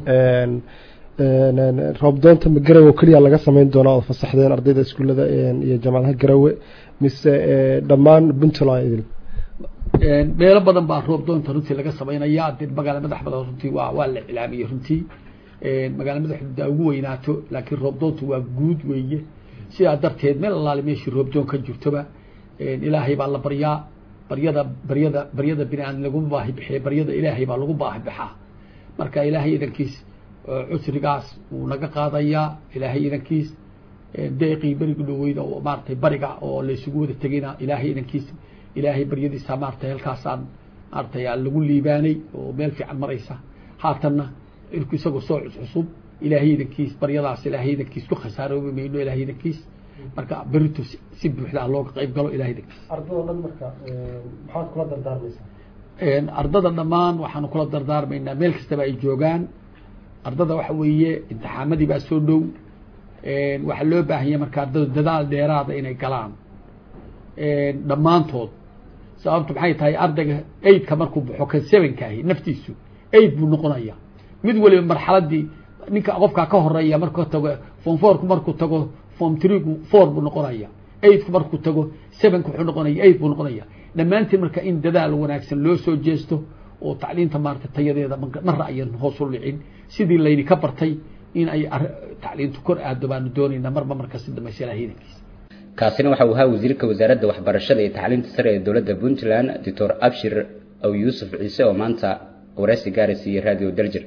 roobdoonta ma garowe keliya laga samayn doonaa oo fasaxdeen ardayda iskuullada iyo jaamacadaha garowe mise dhammaan puntland idil meelo badan baa roob doonta runtii laga samaynayaa dee magaala madax badan runtii waa waa la iclaamiyey runtii magaala madaxda ugu weynaato laakiin roob doontu waa guud weeye sidaa darteed meel allaale meeshii roob doon ka jirtoba ilaahay baa la baryaa baryada baryada baryada bini aadam laguma baahi bixiya baryada ilaahay baa lagu baahi baxaa marka ilaahay idankiis cusrigaas wuu naga qaadayaa ilaahay idankiis deeqii beriga dhaweyda oo maaratay bariga oo laysugu wada tegayna ilaahay idankiis ilaahay baryadiisa maaratay halkaasaan maaratay lagu liibaanay oo meel fiican maraysa haatanna irku isagoo soo cuscusub ilaahay idankiis baryadaas ilaahay idankiis ku khasaaroobi mayno ilaahay idankiis marka berito si buuxda looga qayb galo ilahay idankiis ardada dhan marka maxaad kula dardaarmaysaa ardada dhammaan waxaanu kula dardaarmaynaa meel kastaba ay joogaan ardada waxa weeye imtixaamadii baa soo dhow waxaa loo baahanya marka ardada dadaal dheeraada inay galaan dhammaantood sababtu maxay tahay ardayga eidka markuu baxo kan sevenkaahi naftiisu eid buu noqonaya mid waliba marxaladii ninka qofkaa ka horeeya markuu tago form fourku markuu tago form threegu four buu noqonaya eidku markuu tago sevenku wuxuu noqonaya eid buu noqonaya dhammaantiin marka in dadaal wanaagsan loo soo jeesto oo tacliinta maarata tayadeeda marra ayan hoos u dhicin sidii layni ka bartay in ay tacliintu kor aado baanu doonaynaa marba marka si dambaysa ilahay idankiisa kaasina waxa uu ahaa wasiirka wasaaradda waxbarashada iyo tacliinta sare ee dowladda puntland doctor abshir aw yuusuf ciise oo maanta wareysi gaara siiyey radio darjir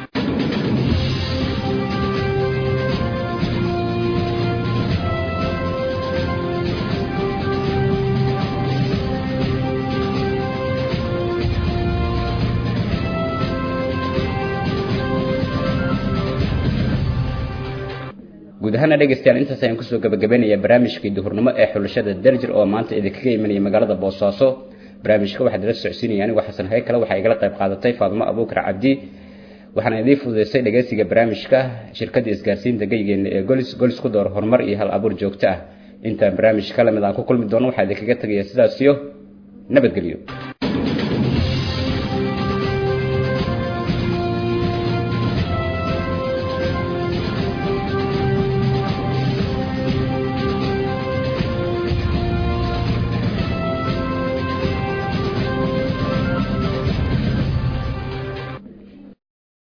guud ahaana dhegeystayaal intaas ayaan kusoo gabagabeynayaa barnaamijkii duhurnimo ee xulashada darjir oo maanta idinkaga imanaya magaalada boosaaso barnaamijka waxaad ila socodsiinaya anigu xasan hay kale waxaa igala qayb qaadatay faadimo abuukar cabdi waxaana idiin fududeysay dhegeysiga barnaamijka shirkadda isgaarsiinta geygeena ee golis golis ku door horumar iyo hal abuur joogto ah intaan barnaamij ka lamid aan ku kulmi doono waxaa idinkaga tegaya sidaas iyo nabadgelyo